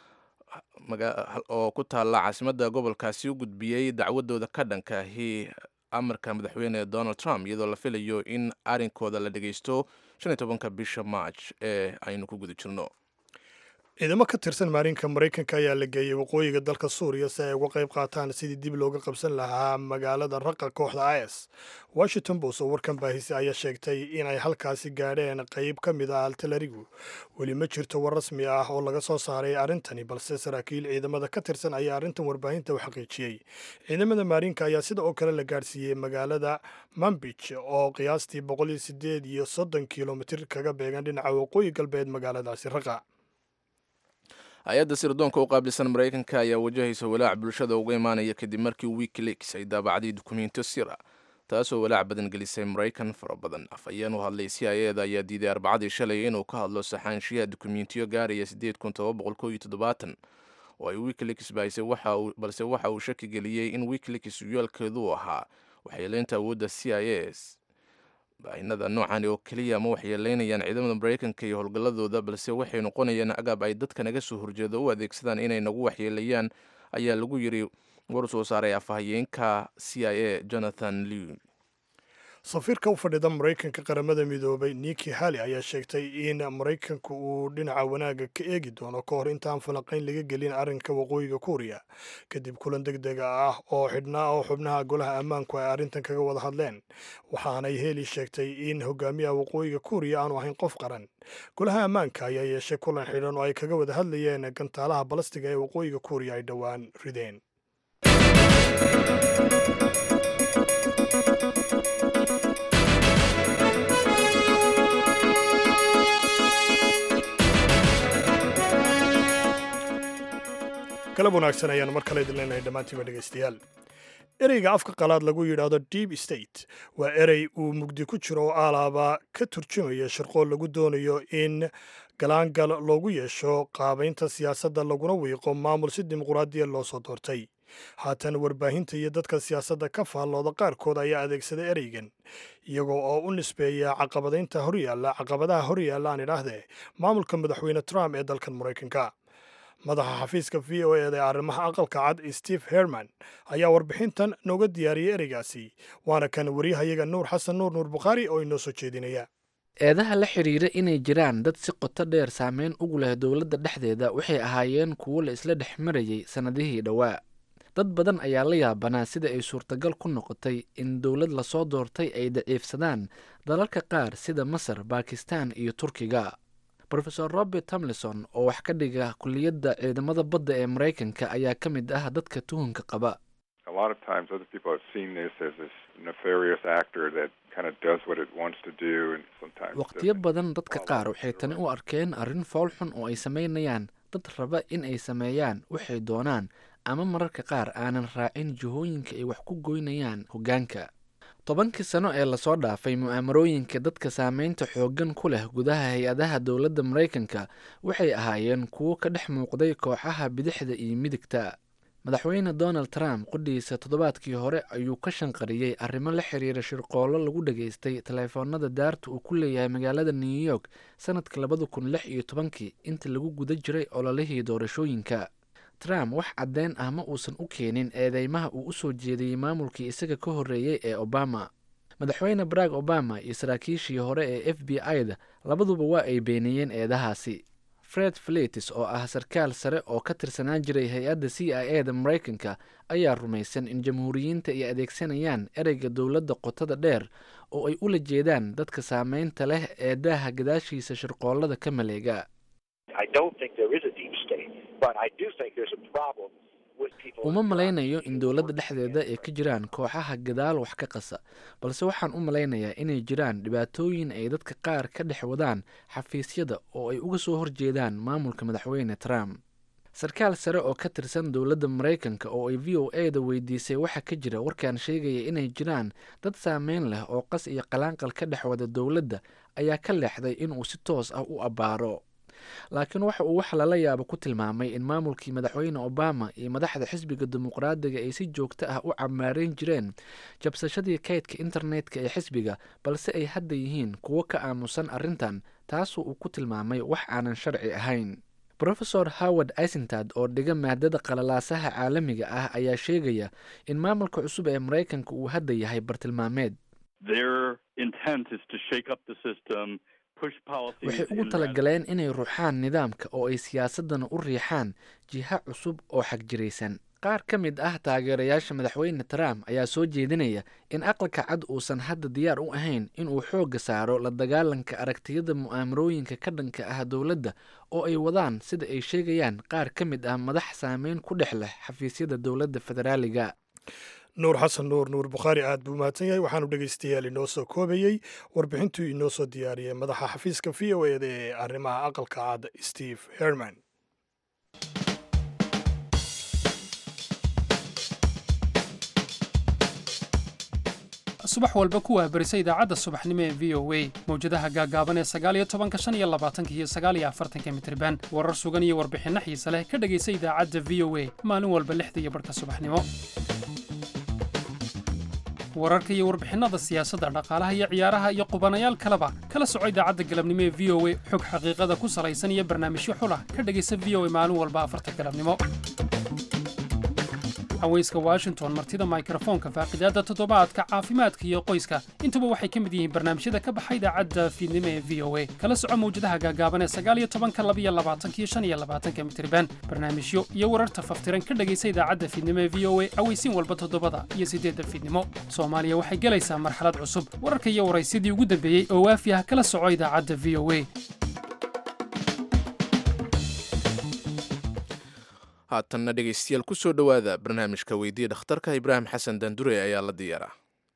oo ku taalla caasimadda gobolkaasi u gudbiyey dacwadooda ka dhankaahi amarka madaxweyne donald trump iyadoo la filayo in arrinkooda la dhegeysto shan iyo tobanka bisha march ee aynu ku guda jirno ciidamo ka tirsan maarinka maraykanka ayaa la geeyey waqooyiga dalka suuriya si ay uga qayb qaataan sidii dib looga qabsan lahaa magaalada raqa kooxda is washington post oo warkan baahisa ayaa sheegtay inay halkaasi gaadheen qayb ka mid ah altalarigu weli ma jirto war rasmi ah oo laga soo saaray arrintani balse saraakiil ciidamada ka tirsan ayaa arrintan warbaahinta u xaqiijiyey ciidamada maarinka ayaa sida oo kale la gaadhsiiyey magaalada mambij oo qiyaastii boqol iyo sideed iyo soddon kilomitir kaga beegan dhinaca waqooyi galbeed magaaladaasi raqa hay-adda sirdoonka u qaabilsan maraykanka ayaa wajahaysa walaac bulshada uga imaanaya kadib markii wikileaks ay daabacday dukumentiyo sira taasoo walaac badan gelisay maraykan fara badan afhayeen u hadlay c i eda ayaa diiday arbacadii shalay inuu ka hadlo saxaanshiyaha dukumentiyo gaaraya sideed kun toba boqol ko iyo toddobaatan oo ay wikileaks bahisay balse waxa uu shaki geliyey in wikileaks yeelkeedu ahaa waxyeeleynta awoodda c i s baahinada noocan oo keliya ma waxyeeleynayaan ciidamada maraykanka iyo howlgalladooda balse waxay noqonayaan agaab ay dadka naga soo horjeeda u adeegsadaan inay nagu waxyeeleeyaan ayaa lagu yiri war soo saaray afhayeenka c i a jonathan lew safiirka u fadhida maraykanka qaramada midoobay niki hali ayaa sheegtay in maraykanku uu dhinaca wanaagga ka eegi doono ka hor intaan falanqayn laga gelin arrinka waqooyiga kuuriya kadib kulan deg dega ah oo xidhnaa oo xubnaha golaha ammaanku ay arrintan kaga wada hadleen waxaanay heli sheegtay in hogaamiyaha waqooyiga kuuriya aanu ahayn qof qaran golaha ammaanka ayaa yeeshay kulan xidhan oo ay kaga wada hadlayeen gantaalaha balastiga ee waqooyiga kuuriya ay dhowaan rideen galab wanaagsan ayaanu mar kale idin leenahay dhammaantiiba dhegaystayaal ereyga afka qalaad lagu yidhaahdo deep state waa erey uu mugdi ku jiro oo alaaba ka turjumaya shirqool lagu doonayo in galaangal loogu yeesho qaabaynta siyaasadda laguna wiiqo maamul si dimuquraadiya loo soo doortay haatan warbaahinta iyo dadka siyaasadda ka faallooda qaarkood ayaa adeegsada ereygan iyagoo oo u nisbeeya caqabadaynta horyaalla caqabadaha horyaalla aan idhaahdee maamulka madaxweyne trump ee dalkan maraykanka madaxa xafiiska v o eda ee arrimaha aqalka cad steve herman ayaa warbixintan nooga diyaariyey ereygaasi waana kan waryahayaga nuur xasan nuur nuur bukhaari oo inoo soo jeedinaya eedaha la xidhiira inay jiraan dad si qoto dheer saameyn ugu leh dowladda dhexdeeda waxay ahaayeen kuwo la isla dhex marayay sannadihii dhowaa dad badan ayaa la yaabanaa sida ay suurtagal ku noqotay in dowlad lasoo doortay ay daciifsadaan dalalka qaar sida masar bakistan iyo turkiga rofeor robert tomlinson oo wax ka dhiga kuliyadda ciidamada badda ee maraykanka ayaa ka mid ah dadka tuhunka qaba waqtiyo badan dadka qaar waxay tani u arkeen arrin fool xun oo ay samaynayaan dad raba in ay sameeyaan waxay doonaan ama mararka qaar aanan raacin jihooyinka ay wax ku goynayaan hoggaanka tobankii sano ee lasoo dhaafay mu'aamarooyinka dadka saameynta xooggan ku leh gudaha hay-adaha dowladda maraykanka waxay ahaayeen kuwo ka dhex muuqday kooxaha bidixda iyo midigta madaxweyne donald trump qudhiisa toddobaadkii hore ayuu ka shanqariyey arrimo la xiriira shirqoollo lagu dhageystay taleefoonada daarta uu ku leeyahay magaalada new york sanadka labada kun lix iyo tobankii inta lagu guda jiray ololihii doorashooyinka trump wax caddeyn ah ma uusan u keenin eedeymaha uu u soo jeediyey maamulkii isaga ka horreeyey ee obama madaxweyne barack obama iyo saraakiishii hore ee f b i-da labaduba waa ay beeniyeen eedahaasi fred flitis oo ah sarkaal sare oo ka tirsanaan jiray hay-adda c i e da maraykanka ayaa rumaysan in jamhuuriyiinta ay adeegsanayaan ereyga dowladda qotada dheer oo ay ula jeedaan dadka saameynta leh ee daaha gadaashiisa shirqoollada ka maleega but I do think there's a problem with people. uma malaynayo in dowladda dhexdeeda ay ka jiraan kooxaha gadaal wax ka qasa balse waxaan u malaynayaa inay jiraan dhibaatooyin ay dadka qaar ka dhex wadaan xafiisyada oo ay uga soo horjeedaan maamulka madaxweyne trump sarkaal sare oo ka tirsan dowladda maraykanka oo ay v o e da weydiisay waxaa ka jira warkaan sheegaya inay jiraan dad saameyn leh oo qas iyo qalaanqal ka dhex wada dowladda ayaa ka leexday inuu si toos ah u abbaaro laakiin waxa uu wax lala yaabo ku tilmaamay in maamulkii madaxweyne obama iyo madaxda xisbiga dimuqraadiga ay si joogto ah u camaareyn jireen jabsashadii kaydka internetka ee xisbiga balse ay hadda yihiin kuwo ka aamusan arrintan taasoo uu ku tilmaamay wax aanan sharci ahayn rofesor howard isentad oo dhiga maadada qalalaasaha caalamiga ah ayaa sheegaya in maamulka cusub ee maraykanka uu hadda yahay bartilmaameed Their intent is to shake up the system, push policies waxay ugu in talagaleen inay ruuxaan nidaamka oo ay siyaasadana u riixaan jiha cusub oo xagjiraysan qaar ka mid ah taageerayaasha madaxweyne trump ayaa soo jeedinaya in aqalka cad uusan hadda diyaar u ahayn inuu xoogga saaro la dagaalanka aragtiyada mu'aamarooyinka ka dhanka ah dowladda oo ay wadaan sida ay sheegayaan qaar ka mid ah madax saameyn ku dhex leh xafiisyada dowladda federaaliga nuur xasan nuur nuur bukhaari aad buu mahadsan yahay waxaanu dhegaystayaal inoo soo koobayey warbixintuu inoo soo diyaariyey madaxa xafiiska v o eda ee arrimaha aqalka cad steve herman subax walba ku wahbarisa idaacadda subaxnimo ee v o a mawjadaha gaagaaban ee sagaaliyo tobanka shan iyo labaatanka iyo sagaaliyo afartanka mitriban warar sugan iyo warbixinno xiise leh ka dhegaysa idaacadda v o a maalin walba lixda iyo barhka subaxnimo wararka iyo warbixinnada siyaasadda dhaqaalaha iyo ciyaaraha iyo qubanayaal kaleba kala soco idaacadda galabnimo ee v o a xog xaqiiqada ku salaysan iyo barnaamijyo xulah ka dhegaysa v o a maalin walba afarta galabnimo haweyska washington martida mikrofoonka faaqidaadda toddobaadka caafimaadka iyo qoyska intuba waxay ka mid yihiin barnaamijyada ka baxa idaacadda fiidnimo ee v o a kala soco mawjadaha gaagaaban ee sagaaliyo tobanka labiyo labaatanka iyo shan iyo labaatanka mitriban barnaamijyo iyo wararta faftiran ka dhegaysa idaacadda fiidnimo ee v o a aweysiin walba toddobada iyo siddeedda fiidnimo soomaaliya waxay gelaysaa marxalad cusub wararka iyo waraysyadii ugu dambeeyey oo waafi ah kala soco idaacadda v o a haatanna dhegaystayaal ku soo dhowaada barnaamijka weydiiya dhakhtarka ibraahim xasan daandure ayaa la diyaaraa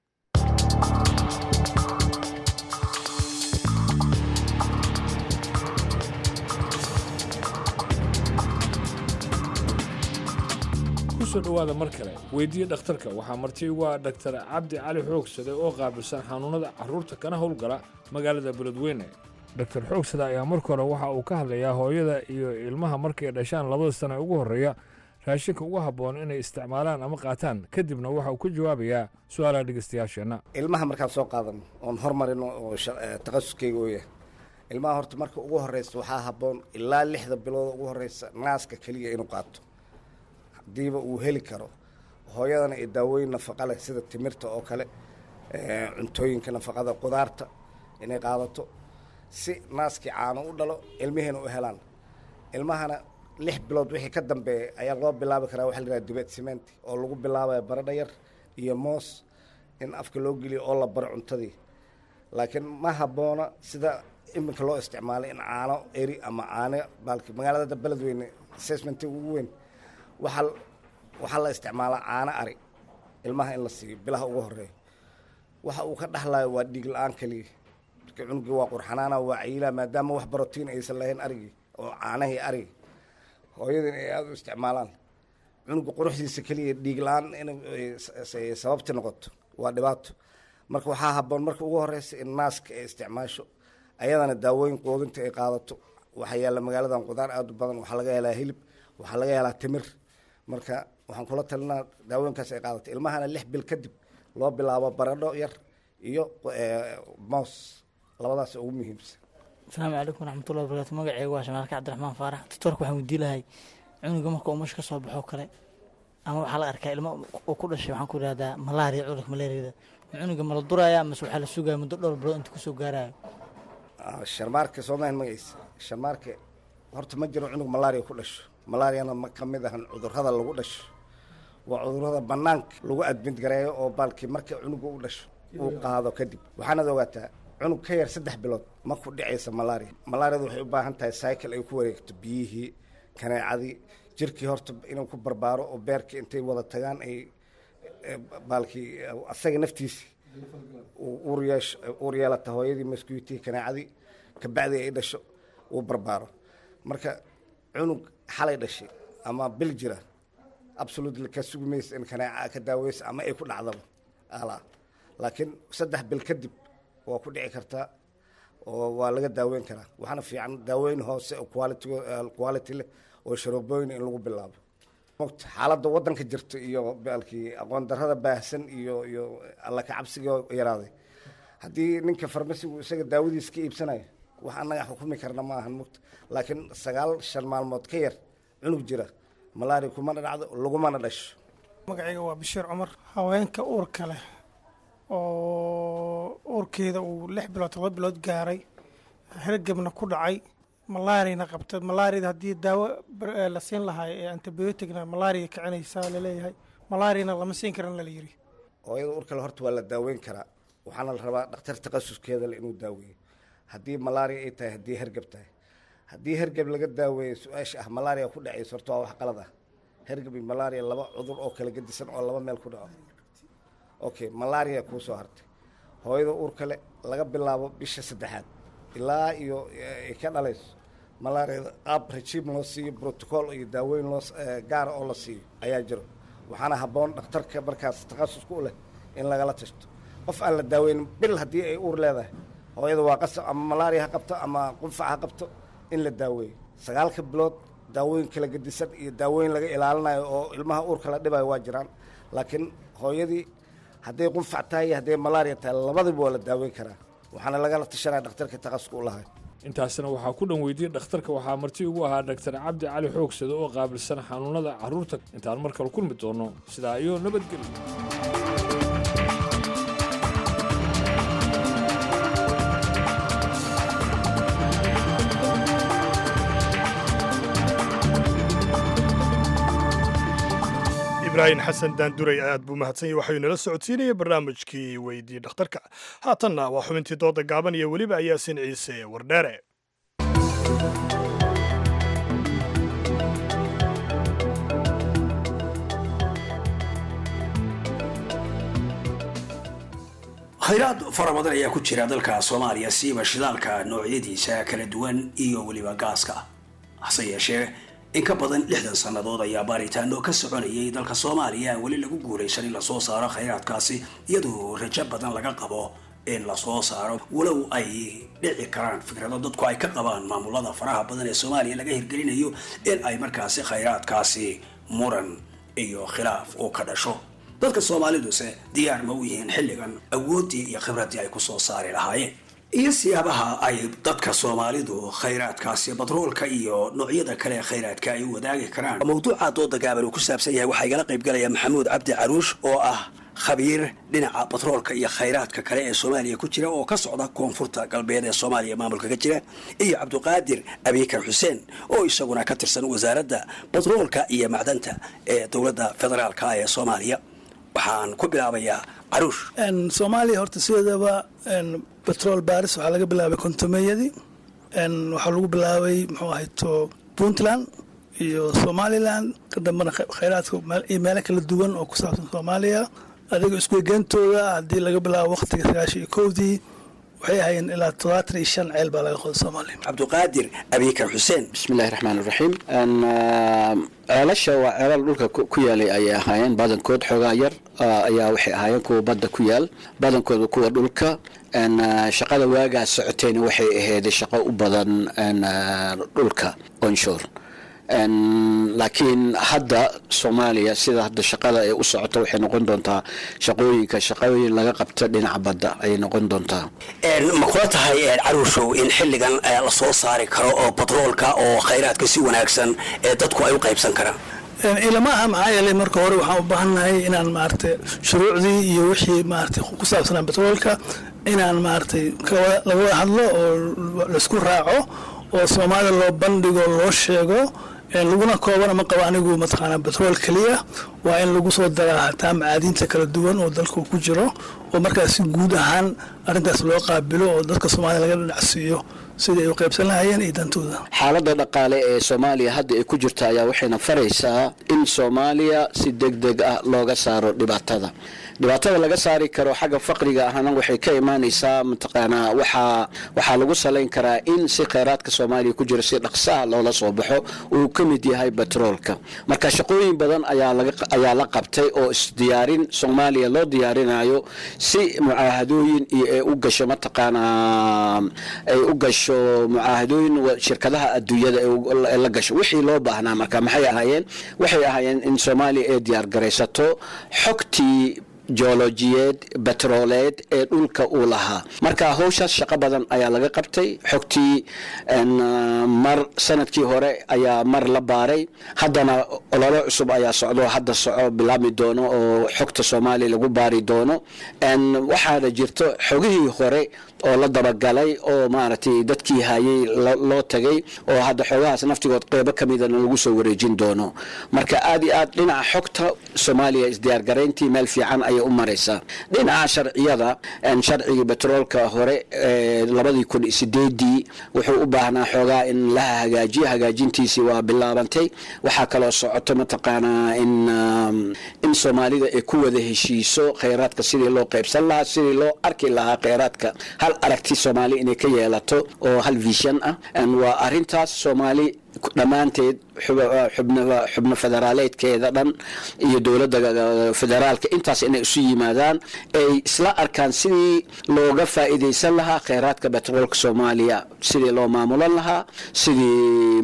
kusoo dhowaada mar kale weydiiya dhakhtarka waxaa marti ugu ah dhaktar cabdi cali xoogsade oo qaabilsan xanuunada caruurta kana howlgala magaalada beledweyne dhaktar xoogsade ayaa marka hore waxa uu ka hadlayaa hooyada iyo ilmaha markay dhashaan labada sano ee ugu horreeya raashinka ugu habboon inay isticmaalaan ama qaataan kadibna waxa uu ka jawaabayaa su-aalaha dhegeystayaasheenna ilmaha markaan soo qaadano oon hormarino oo takhasuskeyga u yahay ilmaha horta marka ugu horreysa waxaa habboon ilaa lixda bilood ugu horreysa naaska keliya inuu qaato haddiiba uu heli karo hooyadana iyo daawooyin nafaqa leh sida timirta oo kale cuntooyinka nafaqada qudaarta inay qaadato si naaskii caano u dhalo ilmihiina u helaan ilmahana lix bilood wixii ka dambeeya ayaa loo bilaabi karaa waxa la yidhaha dibet cement oo lagu bilaabaya baradha yar iyo moos in afka loo geliyo oo la baro cuntadii laakiin ma habboona sida iminka loo isticmaalay in caano eri ama caano baalki magaalada beledweyne assessmentiga ugu weyn waxaa waxaa la isticmaalaa caano ari ilmaha in la siiyo bilaha ugu horeeya waxa uu ka dhaxlayo waa dhiig la-aan keliya marka cunugii waa qurxanaana waa cayilaha maadaama wax barotiin aysan lahayn arigii oo caanahii arigi hooyadin ay aada u isticmaalaan cunuga quruxdiisa keliya dhiig la-aan inay sababti noqoto waa dhibaato marka waxaa habboon marka ugu horeysa in naaska ay isticmaasho ayadana daawooyin quudinta ay qaadato waxaa yaalla magaaladan qudaar aada u badan waxaa laga helaa hilib waxaa laga helaa timir marka waxaan kula talinaa daawooyinkaas ay qaadato ilmahana lix bil kadib loo bilaabo baradho yar iyo moos labadaas ugu muhiimsan asalaamu calaykum waraxmatullahi wabarakaatu magaceyga waa shamaalka cabdiraxmaan faarax doctoorka waxaan weydiin lahay cunuga marka uu mash ka soo baxo kale ama waxaa la arkaa ilmo uu ku dhashay waxaan ku idhahdaa malaria cudurka malaariyada cunuga ma la duraya mase waxaa la sugaya muddo dhowr bilood inta kusoo gaarayo sharmaarka soomahan magaciisa sharmaarka horta ma jiro cunug malaria ku dhasho malaariana ma ka mid ahan cudurrada lagu dhasho waa cudurrada bannaanka lagu admid gareeyo oo baalkii marka cunuga u dhasho uu qaado kadib waxaanad ogaataa cunug ka yar saddex bilood ma ku dhicaysa malaria malaariadu waxay u baahan tahay cycle ay ku wareegto biyihii kaneecadii jirkii horta inuu ku barbaaro oo beerkii intay wada tagaan ay baalkii asaga naftiisi uur yeesho uur yeelata hooyadii maskuutii kaneecadii kabacdii ay dhasho uu barbaaro marka cunug xalay dhashay ama bil jira absolutely ka sugi maysa in kaneeca ka daaweysa ama ay ku dhacdaba alaa laakiin saddex bil kadib waa ku dhici kartaa oo waa laga daaweyn karaa waxaana fiican daaweyn hoose oo quality quality leh oo sharoobooyin in lagu bilaabo mogta xaaladda waddanka jirta iyo baalkii aqoon darrada baahsan iyo iyo alla ka cabsiga yaraaday haddii ninka farmasigu isaga daawadiisa ka iibsanayo wax annaga xukumi karna ma ahan mogta laakiin sagaal shan maalmood ka yar cunug jira malaria kumana dhacdo lagumana dhasho magacayga waa bashiir cumar haweenka uurka leh oo uurkeeda uu lix bilood todoba bilood gaaray hergebna ku dhacay malaariyana qabta malaariyada haddii daawo la siin lahaa ee antibioticna malaariya kicinaysaa laleeyahay malaariyana lama siin karan lala yiri hooyada uurkale horta waa la daaweyn karaa waxaana la rabaa dhakhtar takhasuskeeda le inuu daaweeyo haddii malaria ay tahay haddii hergeb tahay haddii hergeb laga daaweeyo su-aasha ah malaria ku dhacayso horta waa wax qalad ah hergeb iyo malaria laba cudur oo kala gedisan oo laba meel ku dhaco okay malaria kuu soo hartay hooyada uurka le laga bilaabo bisha saddexaad ilaa iyo ay ka dhalayso malaariada qaab rajiim loo siiyo protocol iyo daaweyn loo gaara oo la siiyo ayaa jiro waxaana habboon dhakhtarka markaas takhasusku u leh in lagala tashto qof aan la daaweyn bil haddii ay uur leedahay hooyada waa qasab ama malaria ha qabto ama qunfac ha qabto in la daaweeyo sagaalka bilood daawooyin kala gedisan iyo daawooyin laga ilaalinayo oo ilmaha uurka la dhibayo waa jiraan laakiin hooyadii hadday qunfac tahay iyo hadday malaria tahay labadiba waa la daaweyn karaa waxaana lagala tashanaya dhakhtarka takhasuska u lahay intaasna waxaa ku dhan weydiyey dhakhtarka waxaa marti ugu ahaa dhaktar cabdi cali xoogsade oo qaabilsan xanuunada carruurta intaan mar kale kulmi doono sidaa iyo nabadgelyo ibraahim xasan daanduray aad buu mahadsanyay waxayuu nala socodsiinaya barnaamijkii weydii dhakhtarka haatanna waa xubintii dooda gaaban iyo weliba ayaasin ciise wardheere khayraad fara badan ayaa ku jira dalka soomaaliya siiba shidaalka noocyadiisa kala duwan iyo weliba gaaska hase yeeshee in ka badan lixdan sannadood ayaa baaritaano ka soconayay dalka soomaaliya weli lagu guulaysan in lasoo saaro khayraadkaasi iyadoo rajo badan laga qabo in lasoo saaro walow ay dhici karaan fikrado dadku ay ka qabaan maamulada faraha badan ee soomaaliya laga hirgelinayo in ay markaasi khayraadkaasi muran iyo khilaaf uu ka dhasho dadka soomaaliduse diyaar ma u yihiin xilligan awooddii iyo khibraddii ay kusoo saari lahaayeen iyo siyaabaha ay dadka soomaalidu khayraadkaasi batroolka iyo noocyada kale ee khayraadka ay u wadaagi karaan mawduuca dooda gaaban uu ku saabsan yahay waxaa igala qayb galaya maxamuud cabdi caruush oo ah khabiir dhinaca batroolka iyo khayraadka kale ee soomaaliya ku jira oo ka socda koonfurta galbeed ee soomaaliya maamulka ka jira iyo cabdiqaadir abiikar xuseen oo isaguna ka tirsan wasaaradda batroolka iyo macdanta ee dowladda federaalka ee soomaaliya waxaan ku bilaabayaa caruush soomaaliya horta sideedaba betrol baris waxaa laga bilaabay kontomeyadii waxaa lagu bilaabay muxuu ahayto puntland iyo somaliland ka dambena khayraadka iyo meelo kala duwan oo ku saabsan soomaaliya adiga iskuegeentooda haddii laga bilaabo waqtiga sagaashan iyo kowdii waxay ahaayeen ilaa todobaatan iyo shan ceel baa laga qoday soomaaliya cabdiqaadir abiikar xuseen bismillahi raxmaan iraxiim ceelasha waa ceelal dhulka ku yaalay ayay ahaayeen badankood xoogaa yar ayaa waxay ahaayeen kuwa badda ku yaal badankooda kuwa dhulka shaqada waagaas socotayna waxay ahayd shaqo u badan dhulka onshore laakiin hadda soomaaliya sida hadda shaqada ay u socoto waxay noqon doontaa shaqooyinka shaqooyin laga qabto dhinaca badda ayay noqon doontaa ma kula tahay caruushow in xilligan lasoo saari karo oo batroolka oo khayraadka si wanaagsan ee dadku ay u qaybsan karaan ilama aha maxaa yeelay marka hore waxaan u baahannahay inaan maaragtay shuruucdii iyo wixii maaragtay ku saabsanaa betroolka inaan maaragtay laga wada hadlo oo laisku raaco oo soomaalida loo bandhigo loo sheego laguna koobana ma qabo anigu mataqaanaa betrool keliya waa in lagu soo daraa hataa macaadiinta kala duwan oo dalka ku jiro oo markaas si guud ahaan arrintaas loo qaabilo oo dadka soomaalida laga dhinacsiiyo sidii ay u qaybsan lahayeen iyo dantooda xaaladda dhaqaale ee soomaaliya hadda ay ku jirta ayaa waxayna faraysaa in soomaaliya si deg deg ah looga saaro dhibaatada dhibaatada laga saari karo xagga faqriga ahna waxay ka imaanaysaa mataqaanaa waxaa waxaa lagu salayn karaa in si kheyraadka soomaaliya ku jira si dhaqsaha loola soo baxo uu ka mid yahay batroolka marka shaqooyin badan ayaa laga ayaa la qabtay oo isdiyaarin soomaaliya loo diyaarinayo si mucaahadooyin iyo ay u gasho mataqaanaa ay u gasho mucaahadooyin shirkadaha adduunyada ay la gasho wixii loo baahnaa marka maxay ahaayeen waxay ahaayeen in soomaaliya ay diyaar garaysato xogtii joolojiyeed batrooleed ee dhulka uu lahaa marka howshaas shaqo badan ayaa laga qabtay xogtii mar sanadkii hore ayaa mar la baaray haddana ololo cusub ayaa socdo hadda soco bilaabmi doono oo xogta soomaaliya lagu baari doono waxaana jirto xogihii hore oo la dabagalay oo maaragtay dadkii hayay loo tagay oo hadda xoogahaas naftigood qeybo ka midana lagu soo wareejin doono marka aad iyo aad dhinaca xogta soomaaliya isdiyaargarayntii meel fiican ayay u maraysaa dhinaca sharciyada sharcigii betroolka hore labadii kun sideedii wuxuu u baahnaa xoogaa in la hagaajiyo hagaajintiisii waa bilaabantay waxaa kaloo socoto mataqaanaa in in soomaalida ay ku wada heshiiso kheyraadka sidii loo qaybsan lahaa sidii loo arki lahaa kheyraadka hal aragti soomaali inay ka yeelato oo hal vision ah waa arintaas soomaali dhammaanteed xubno federaaleedkeeda dhan iyo dowladda federaalka intaas inay isu yimaadaan ay isla arkaan sidii looga faa'iidaysan lahaa kheyraadka betroolka soomaaliya sidii loo maamulan lahaa sidii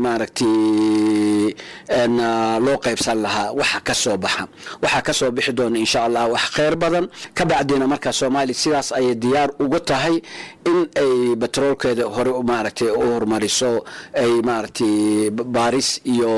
maaragtay loo qaybsan lahaa waxa ka soo baxa waxaa ka soo bixi doona insha allah wax kheyr badan ka bacdina markaa soomaaliya sidaas ayay diyaar uga tahay in ay betroolkeeda hore maaragtay u horumariso ay maaragtay baaris iyo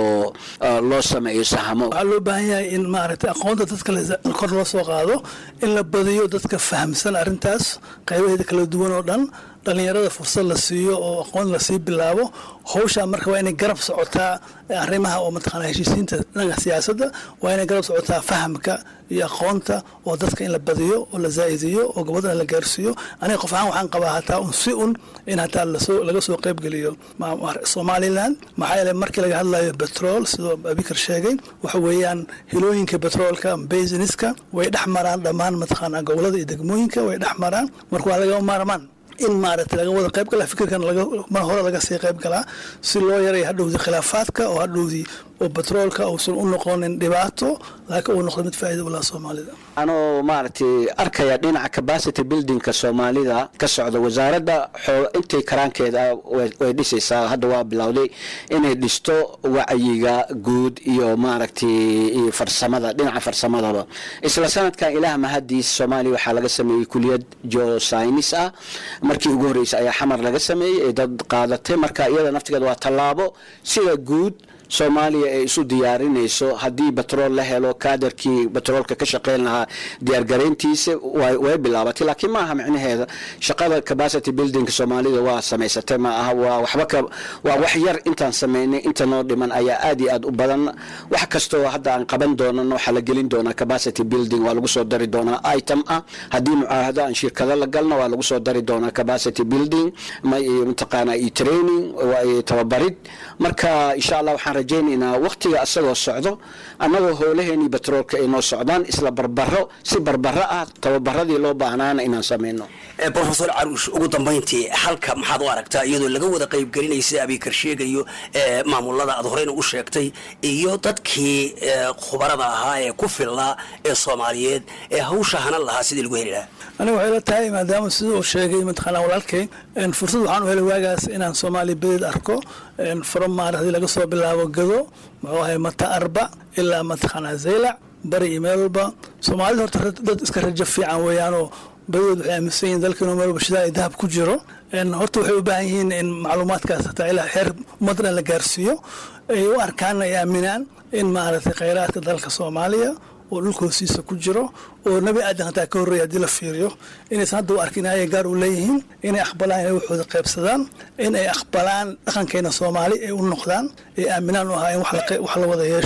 loo sameeyo sahamo waxaa loo baahan yahay in maaragtay aqoonta dadka kor loo soo qaado in la badiyo dadka fahamsan arrintaas qaybaheeda kala duwan oo dhan dhalinyarada fursad la siiyo oo aqoon lasii bilaabo howshaa marka waa inay garab socotaa arrimaha oo mataqaana heshiisiinta dhanka siyaasadda waa inay garab socotaa fahamka iyo aqoonta oo dadka in la badiyo oo la zaa'idiyo oo gabadhana la gaarsiiyo aniga qof ahaan waxaan qabaa hataa un si un in hataa lasoo laga soo qaybgeliyo somaliland maxaa yeele markii laga hadlayo betrol sidoo abikar sheegay waxa weeyaan hilooyinka betroolka basiniska way dhex maraan dhammaan mataqaana gobolada iyo degmooyinka way dhex maraan marka waa laga maarmaan in maaragtay laga wada qayb galaa fikirkan mar hore laga sii qayb galaa si loo yaray hadhowdii khilaafaadka oo hadhowdii oo betroolka uusan u noqonin dhibaato laakiin uu noqdo mid faa'iida u laha soomaalida anoo maaragtay arkaya dhinaca capacity buildingka soomaalida ka socda wasaaradda xoo intay karaankeeda way dhisaysaa hadda waa bilowday inay dhisto wacyiga guud iyo maaragtay iyo farsamada dhinaca farsamadaba isla sanadkan ilaah mahadiis soomaaliya waxaa laga sameeyey kuliyad geoscinis ah markii ugu horreysay ayaa xamar laga sameeyey ee dad qaadatay marka iyada naftigeeda waa tallaabo sida guud soomaaliya ay isu diyaarinayso haddii betrool la helo kaadarkii betroolka ka shaqeyn lahaa diyaargarayntiisa way bilaabatay laakiin maaha micnaheeda shaqada capacity buildingka soomaalida waa samaysatay ma aha waa waxba ka waa wax yar intaan sameynay inta noo dhiman ayaa aad iyo aad u badan wax kastoo hadda aan qaban doonan waxaa la gelin doonaa capacity building waa lagu soo dari doonaa item ah haddii mucaahado aan shirkado la galna waa lagu soo dari doonaa capacity building mataqaana iyo training iyo tababarid marka insha allah waxaan rajaynaynaa waqtiga asagoo socdo annagoo howlaheenii betroolka ay noo socdaan isla barbaro si barbaro ah tababaradii loo baahnaana inaan sameyno profesor caruush ugu dambayntii halka maxaad u aragtaa iyadoo laga wada qaybgelinaya sida abikar sheegayo maamulada aad horeyna u sheegtay iyo dadkii khubarada ahaa ee ku filnaa ee soomaaliyeed ee hawsha hanan lahaa sidii lagu heli lahaa aniga waxay la tahay maadaama sida uu sheegay mataqaanaa walaalkay fursad waxaan u helay waagaas inaan soomaaliya bedeed arko from maaragtay laga soo bilaabo gado muxuu ahay mata arba ilaa mataqaanaa zaylac bari iyo meel walba soomaalida horta dad iska rajo fiican weeyaanoo badadood waxay aaminsan yihin dalkiinu meel walba shidaa ay dahab ku jiro horta waxay u baahan yihiin in macluumaadkaas hataa ilaa xeer ummaddan la gaarsiiyo ay u arkaan ay aaminaan in maaragtay khayraadka dalka soomaaliya oo dhulka hoostiisa ku jiro oo nebi aadan hataa ka horreeya haddii la fiiriyo inaysan hadda u arkin inay gaar u leeyihiin inay aqbalaan inay waxooda qaybsadaan in ay aqbalaan dhaqankeena soomaali ay u noqdaan ay aaminaan u ahaa in wax la wada yeesho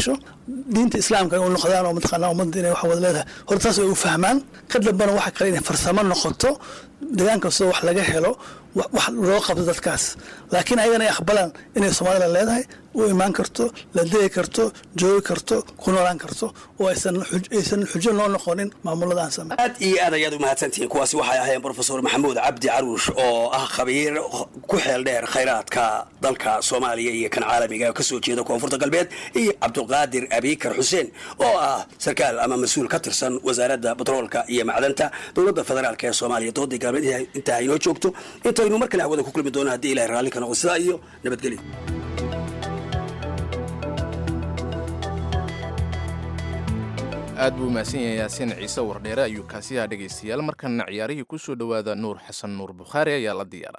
diinta islaamka u noqdaan oo mataqaanaa ummadda inay wax wada leedahay horta taas ay u fahmaan ka dambana waxa kale inay farsamo noqoto deegaan kastoo wax laga helo wax wax loo qabto dadkaas laakiin ayagana ay aqbalaan inay soomaalida leedahay u imaan karto la degi karto joogi karto ku noolaan karto oo aysan xuj- aysan xujo noo noqonin maamulada aan samey aad iyo aad ayaad u mahadsantihiin kuwaasi waxay ahaayeen brofesor maxamuud cabdi caruush oo ah khabiir ku xeel dheer khayraadka dalka soomaaliya iyo kan caalamiga oo kasoo jeeda koonfurta galbeed iyo cabdulqaadir abikar xuseen oo ah sarkaal ama mas-uul ka tirsan wasaaradda batroolka iyo macdanta dowladda federaalk ee soomaaliya doodii galbeed intaa inoo joogto intaynu mar kale hawada ku kulmi doono haddii ilahay raalli ka noqo sidaa iyo nabadgelyo aad buu mahadsan yahay yaasiin ciise wardheere ayuu kaasiyaha dhegaystayaal markana ciyaarihii ku soo dhowaada nuur xasan nuur bukhaari ayaa la diyaara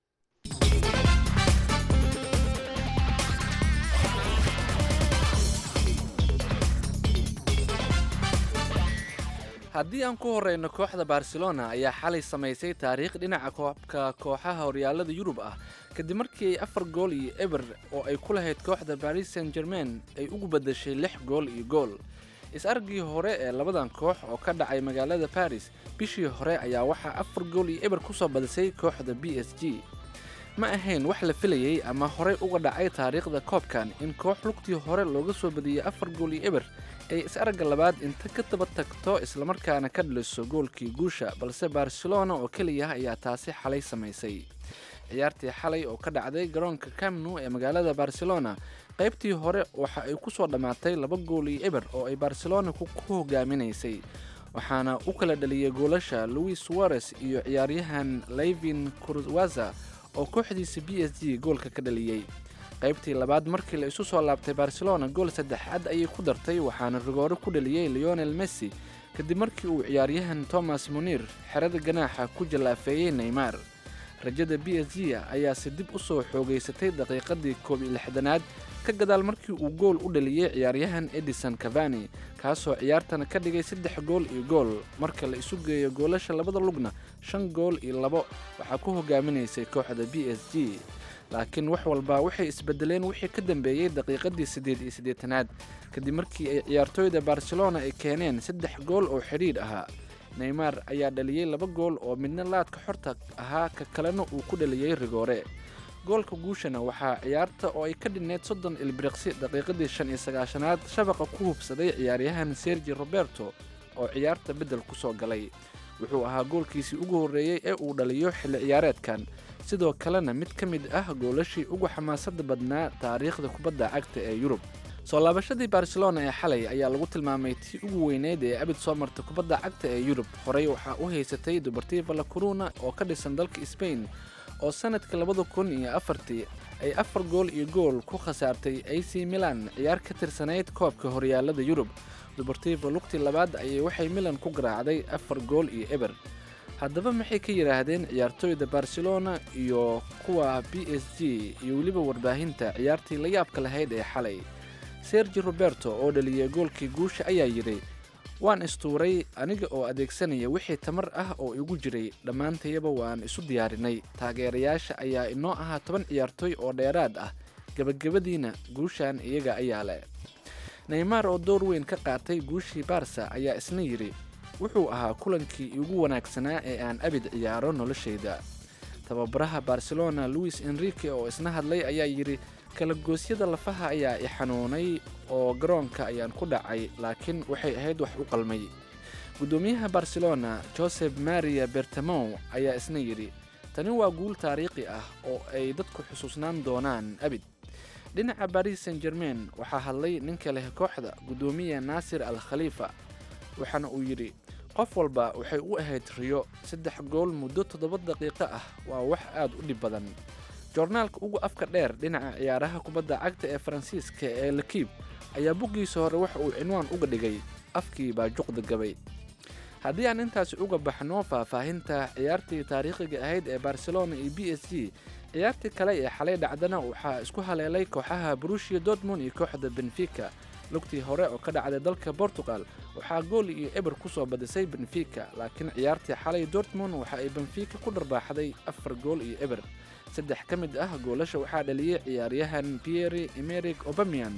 haddii aan ku horeyno kooxda barcelona ayaa xalay samaysay taariikh dhinaca koobka kooxaha horyaalada yurub ah kadib markii ay afar gool iyo eber oo ay ku lahayd kooxda paris saint germain ay ugu badashay lix gool iyo gool is-argii hore ee labadan koox oo ka dhacay magaalada baris bishii hore ayaa waxaa afar gool iyo eber kusoo badisay kooxda b s g ma ahayn wax la filayey ama horey uga dhacay taariikhda koobkan in koox lugtii hore looga soo badiyey afar gool iyo eber ay is-aragga labaad inta ka daba tagto islamarkaana ka dhaliso goolkii guusha balse barcelona oo keliya ayaa taasi xalay samaysay ciyaartii xalay oo ka dhacday garoonka camnu ee magaalada barcelona qaybtii hore waxa ay ku soo dhammaatay laba gool iyo eber oo ay barcelona ku ku hogaaminaysay waxaana u kala dhaliyay goolasha louis suarez iyo ciyaaryahan levin kurwaza oo kooxdiisa b s g goolka ka dhaliyey qaybtii labaad markii la isu soo laabtay barcelona gool saddexaad ayay ku dartay waxaana rigoore ku dhaliyey leonel messi kadib markii uu ciyaaryahan thomas munir xerada ganaaxa ku jallaafeeyey neymar rajada b s g ayaase dib u soo xoogaysatay daqiiqadii koob iyo lixdanaad ka gadaal markii uu gool u dhaliyey ciyaaryahan edison cavani kaasoo ciyaartana ka dhigay saddex gool iyo gool marka la isu geeyo goolasha labada lugna shan gool iyo labo waxaa ku hogaaminaysay kooxda b s g laakiin wax walba waxay isbedeleen wixii ka dambeeyey daqiiqadii siddeed iyo siddeetanaad kadib markii ay ciyaartooyda barcelona ay keeneen saddex gool oo xidhiidh ahaa neymar ayaa dhaliyey laba gool oo midna laadka xorta ahaa ka kalena uu ku dhaliyey rigoore goolka guushana waxaa ciyaarta oo ay ka dhinneyd soddon ilbiriqsi daqiiqadii shan iyo sagaashanaad shabaqa ku hubsaday ciyaaryahan sergi roberto oo ciyaarta beddel ku soo galay wuxuu ahaa goolkiisii ugu horreeyey ee uu dhaliyo xilli ciyaareedkan sidoo kalena mid ka mid ah goolashii ugu xamaasadda badnaa taariikhda kubadda cagta ee yurub soo laabashadii barcelona ee xalay ayaa lagu tilmaamay tii ugu weyneyd ee abid soo marta kubadda cagta ee yurub horey waxaa u haysatay dubartiva la coruna oo ka dhisan dalka sbain oo sanadkii labada kun iyo afartii ay afar gool iyo gool ku khasaartay a c milan ciyaar ka tirsanayd koobka horyaalada yurub dubartiva lugtii labaad ayay waxay milan ku garaacday afar gool iyo eber haddaba maxay ka yidhaahdeen ciyaartooyda barcelona iyo kuwa b s g iyo weliba warbaahinta ciyaartii la yaabka lahayd ee xalay sergi roberto oo dhaliyay goolkii guusha ayaa yidhi waan istuuray aniga oo adeegsanaya wixii tamar ah oo igu jiray dhammaantayaba waan isu diyaarinay taageerayaasha ayaa inoo ahaa toban ciyaartooy oo dheeraad ah gebagabadiina guushan iyaga ayaa leh neymar oo door weyn ka qaatay guushii barsa ayaa isna yidhi wuxuu ahaa kulankii igu wanaagsanaa ee aan abid ciyaaro noloshayda tababaraha barcelona louis enrique oo isna hadlay ayaa yidhi kala goosyada lafaha ayaa i xanuunay oo garoonka ayaan ku dhacay laakiin waxay ahayd wax u qalmay guddoomiyaha barcelona joseph maria bertamow ayaa isna yidhi tani waa guul taariikhi ah oo ay dadku xusuusnaan doonaan abid dhinaca baris saint germain waxaa hadlay ninka leh kooxda guddoomiya naasir al khaliifa waxaana uu yidhi qof walba waxay u ahayd riyo saddex gool muddo toddoba daqiiqo ah waa wax aad u dhib badan joornaalka ugu afka dheer dhinaca ciyaaraha kubadda cagta ee faransiiska ee lakiib ayaa buggiisa hore waxa uu cinwaan uga dhigay afkii baa juqda gabay haddii aan intaasi uga baxno faahfaahinta ciyaartii taariikhiga ahayd ee barcelona iyo b s g ciyaartii kale ee xalay dhacdana waxaa isku haleelay kooxaha brushia dortmund iyo kooxda benfica lugtii hore oo ka dhacday dalka portugal waxaa gool iyo eber ku soo badisay benfica laakiin ciyaartii xalay dortmund waxa ay benfica ku dharbaaxday afar gool iyo eber saddex ka mid ah goolasha waxaa dhaliyey ciyaaryahan pierre emeric obamian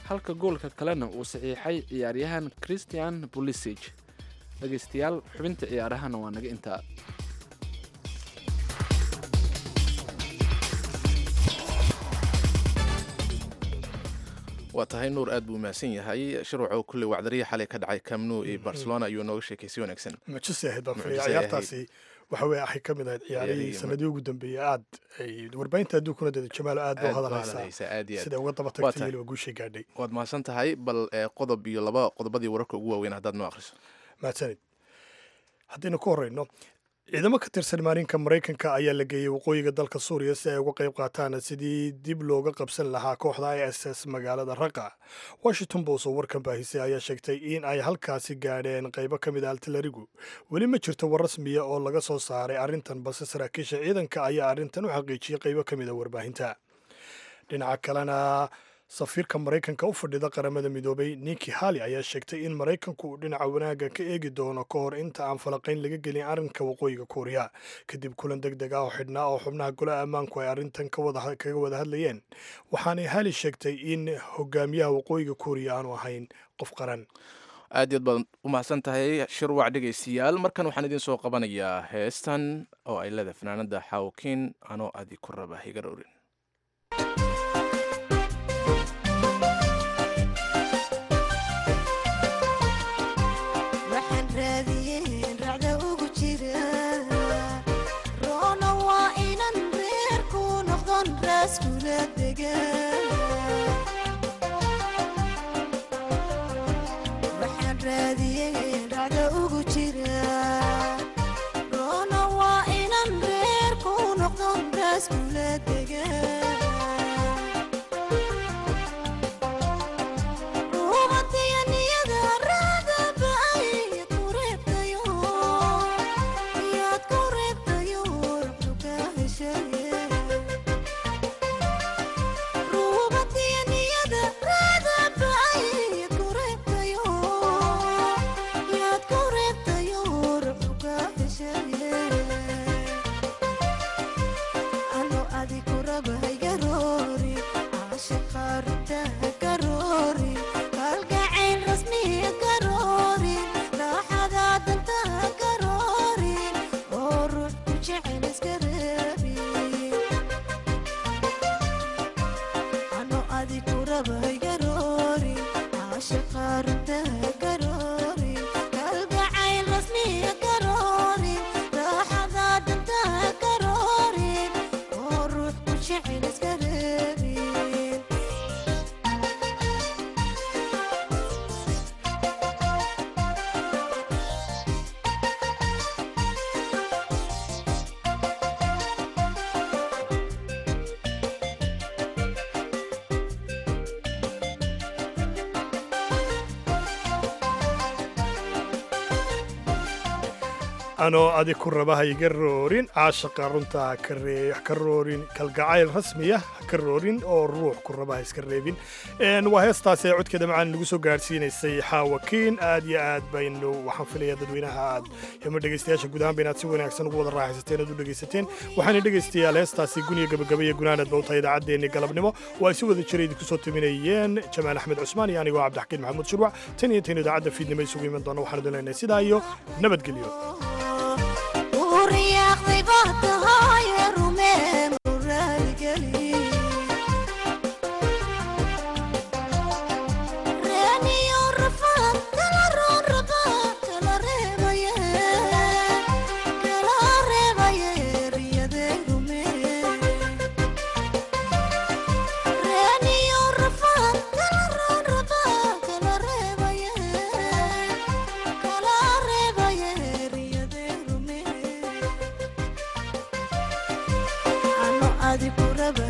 halka goolka kalena uu saxiixay ciyaaryahan christian bulisig dhegaystayaal xubinta ciyaarahana waa naga intaa waa tahay nuur aad buu mahadsan yahay shirwaco kulley wacdariya xalay ka dhacay camnu iyo barcelona ayuu nooga sheekay si wanaagsan mucjise ahayd baan filaya Mucjise ahayd. ciyaartaasi waxa weye waxay ka mid ahayd ciyaarihii Ciyaarihii sanadii ugu dambeeyey aad ay warbaahinta adduunkuna dada jamaalo aad buu Aad buu hadalhaysaa hadalhaysaa, aad iyo aad. siday uga daba Waa tagtay tahay. weliba guushay gaadhay waad mahadsan tahay bal ee, qodob iyo laba qodobadii wararka ugu waaweyn haddaad noo akhriso mahadsanid haddaynu ku horeyno ciidamo ka tirsan maarinka maraykanka ayaa la geeyey waqooyiga dalka suuriya si ay uga qayb qaataan sidii dib looga qabsan lahaa kooxda i s s magaalada raqa washington post oo warkan baahisay ayaa sheegtay in ay halkaasi gaadheen qaybo ka mid a altalarigu weli ma jirto war rasmiya oo laga soo saaray arrintan balse saraakiisha ciidanka ayaa arrintan u xaqiijiyey qaybo ka mid a warbaahinta dhinaca kalena safiirka maraykanka u fadhida qaramada midoobay niki hali ayaa sheegtay in maraykanku uu dhinaca wanaagga ka eegi doono ka hor inta aan falaqayn laga gelin arrinka waqooyiga kuuriya kadib kulan deg deg ah oo xidhnaa oo xubnaha golaha ammaanku ay arrintan ka wada- kaga wada hadlayeen waxaanay hali sheegtay in hogaamiyaha waqooyiga kuuriya aanu ahayn qof qaran aad iyo aad baad u mahadsan tahay shirwac dhegaystayaal markan waxaan idiin soo qabanayaa heestan oo ay leedahay fanaanada xawkiin anoo adi ku raba higa dhowrin waxaan raadiyeen racda ugu jira roona waa inan reerku noqdon raaskula degan waxaan raadiyeen racda ugu jira roona waa inan reerku noqdon raaskula degan kalgacayl rasmiya garoorin raaxada danta garoorin oo ruux ku jecel iska reebin ano adi ku rabay garoorin caashaqa runta garoorin kalgacayl rasmiya garoorin raaxada danta garoorin oo ruux ku jecel iska reebin anoo adi ku raba ha iga roorin caashaqa runta ha ka ree- ha ka roorin kalgacayl rasmiya ha ka roorin oo ruux ku raba ha iska reebin Een, waa heestaasi ee codkeeda macaan nagu soo gaarsiinaysay xaawakiin aad iyo aad baynu waxaan filaya dadweynaha aad ama dhegaystayaasha guud ahaanba inaad si wanaagsan ugu wada raaxaysateen aad u dhegaysateen waxaana dhegaystayaal heestaasi guniya gabagaba iyo gunaanad bawta idaacaddeenni galabnimo oo ay si wada jira idinku soo timinayeen jamaal axmed cusmaan iyo anigoo cabdixakiin maxamuud shurwac tan iyo tan idaacadda fiidnimo isugu iman doona waxaan idin leenahay sidaa iyo nabadgelyo uriyaaqday baa tahaye rumeen uraaligeli reeniyo rafaan kala roon rabaa kala reebaye kala reebaye riyadee rumeen reeniyo rafaan kala roon rabaa kala reebaye kala reebaye riyadee rumeen ano adi ku raba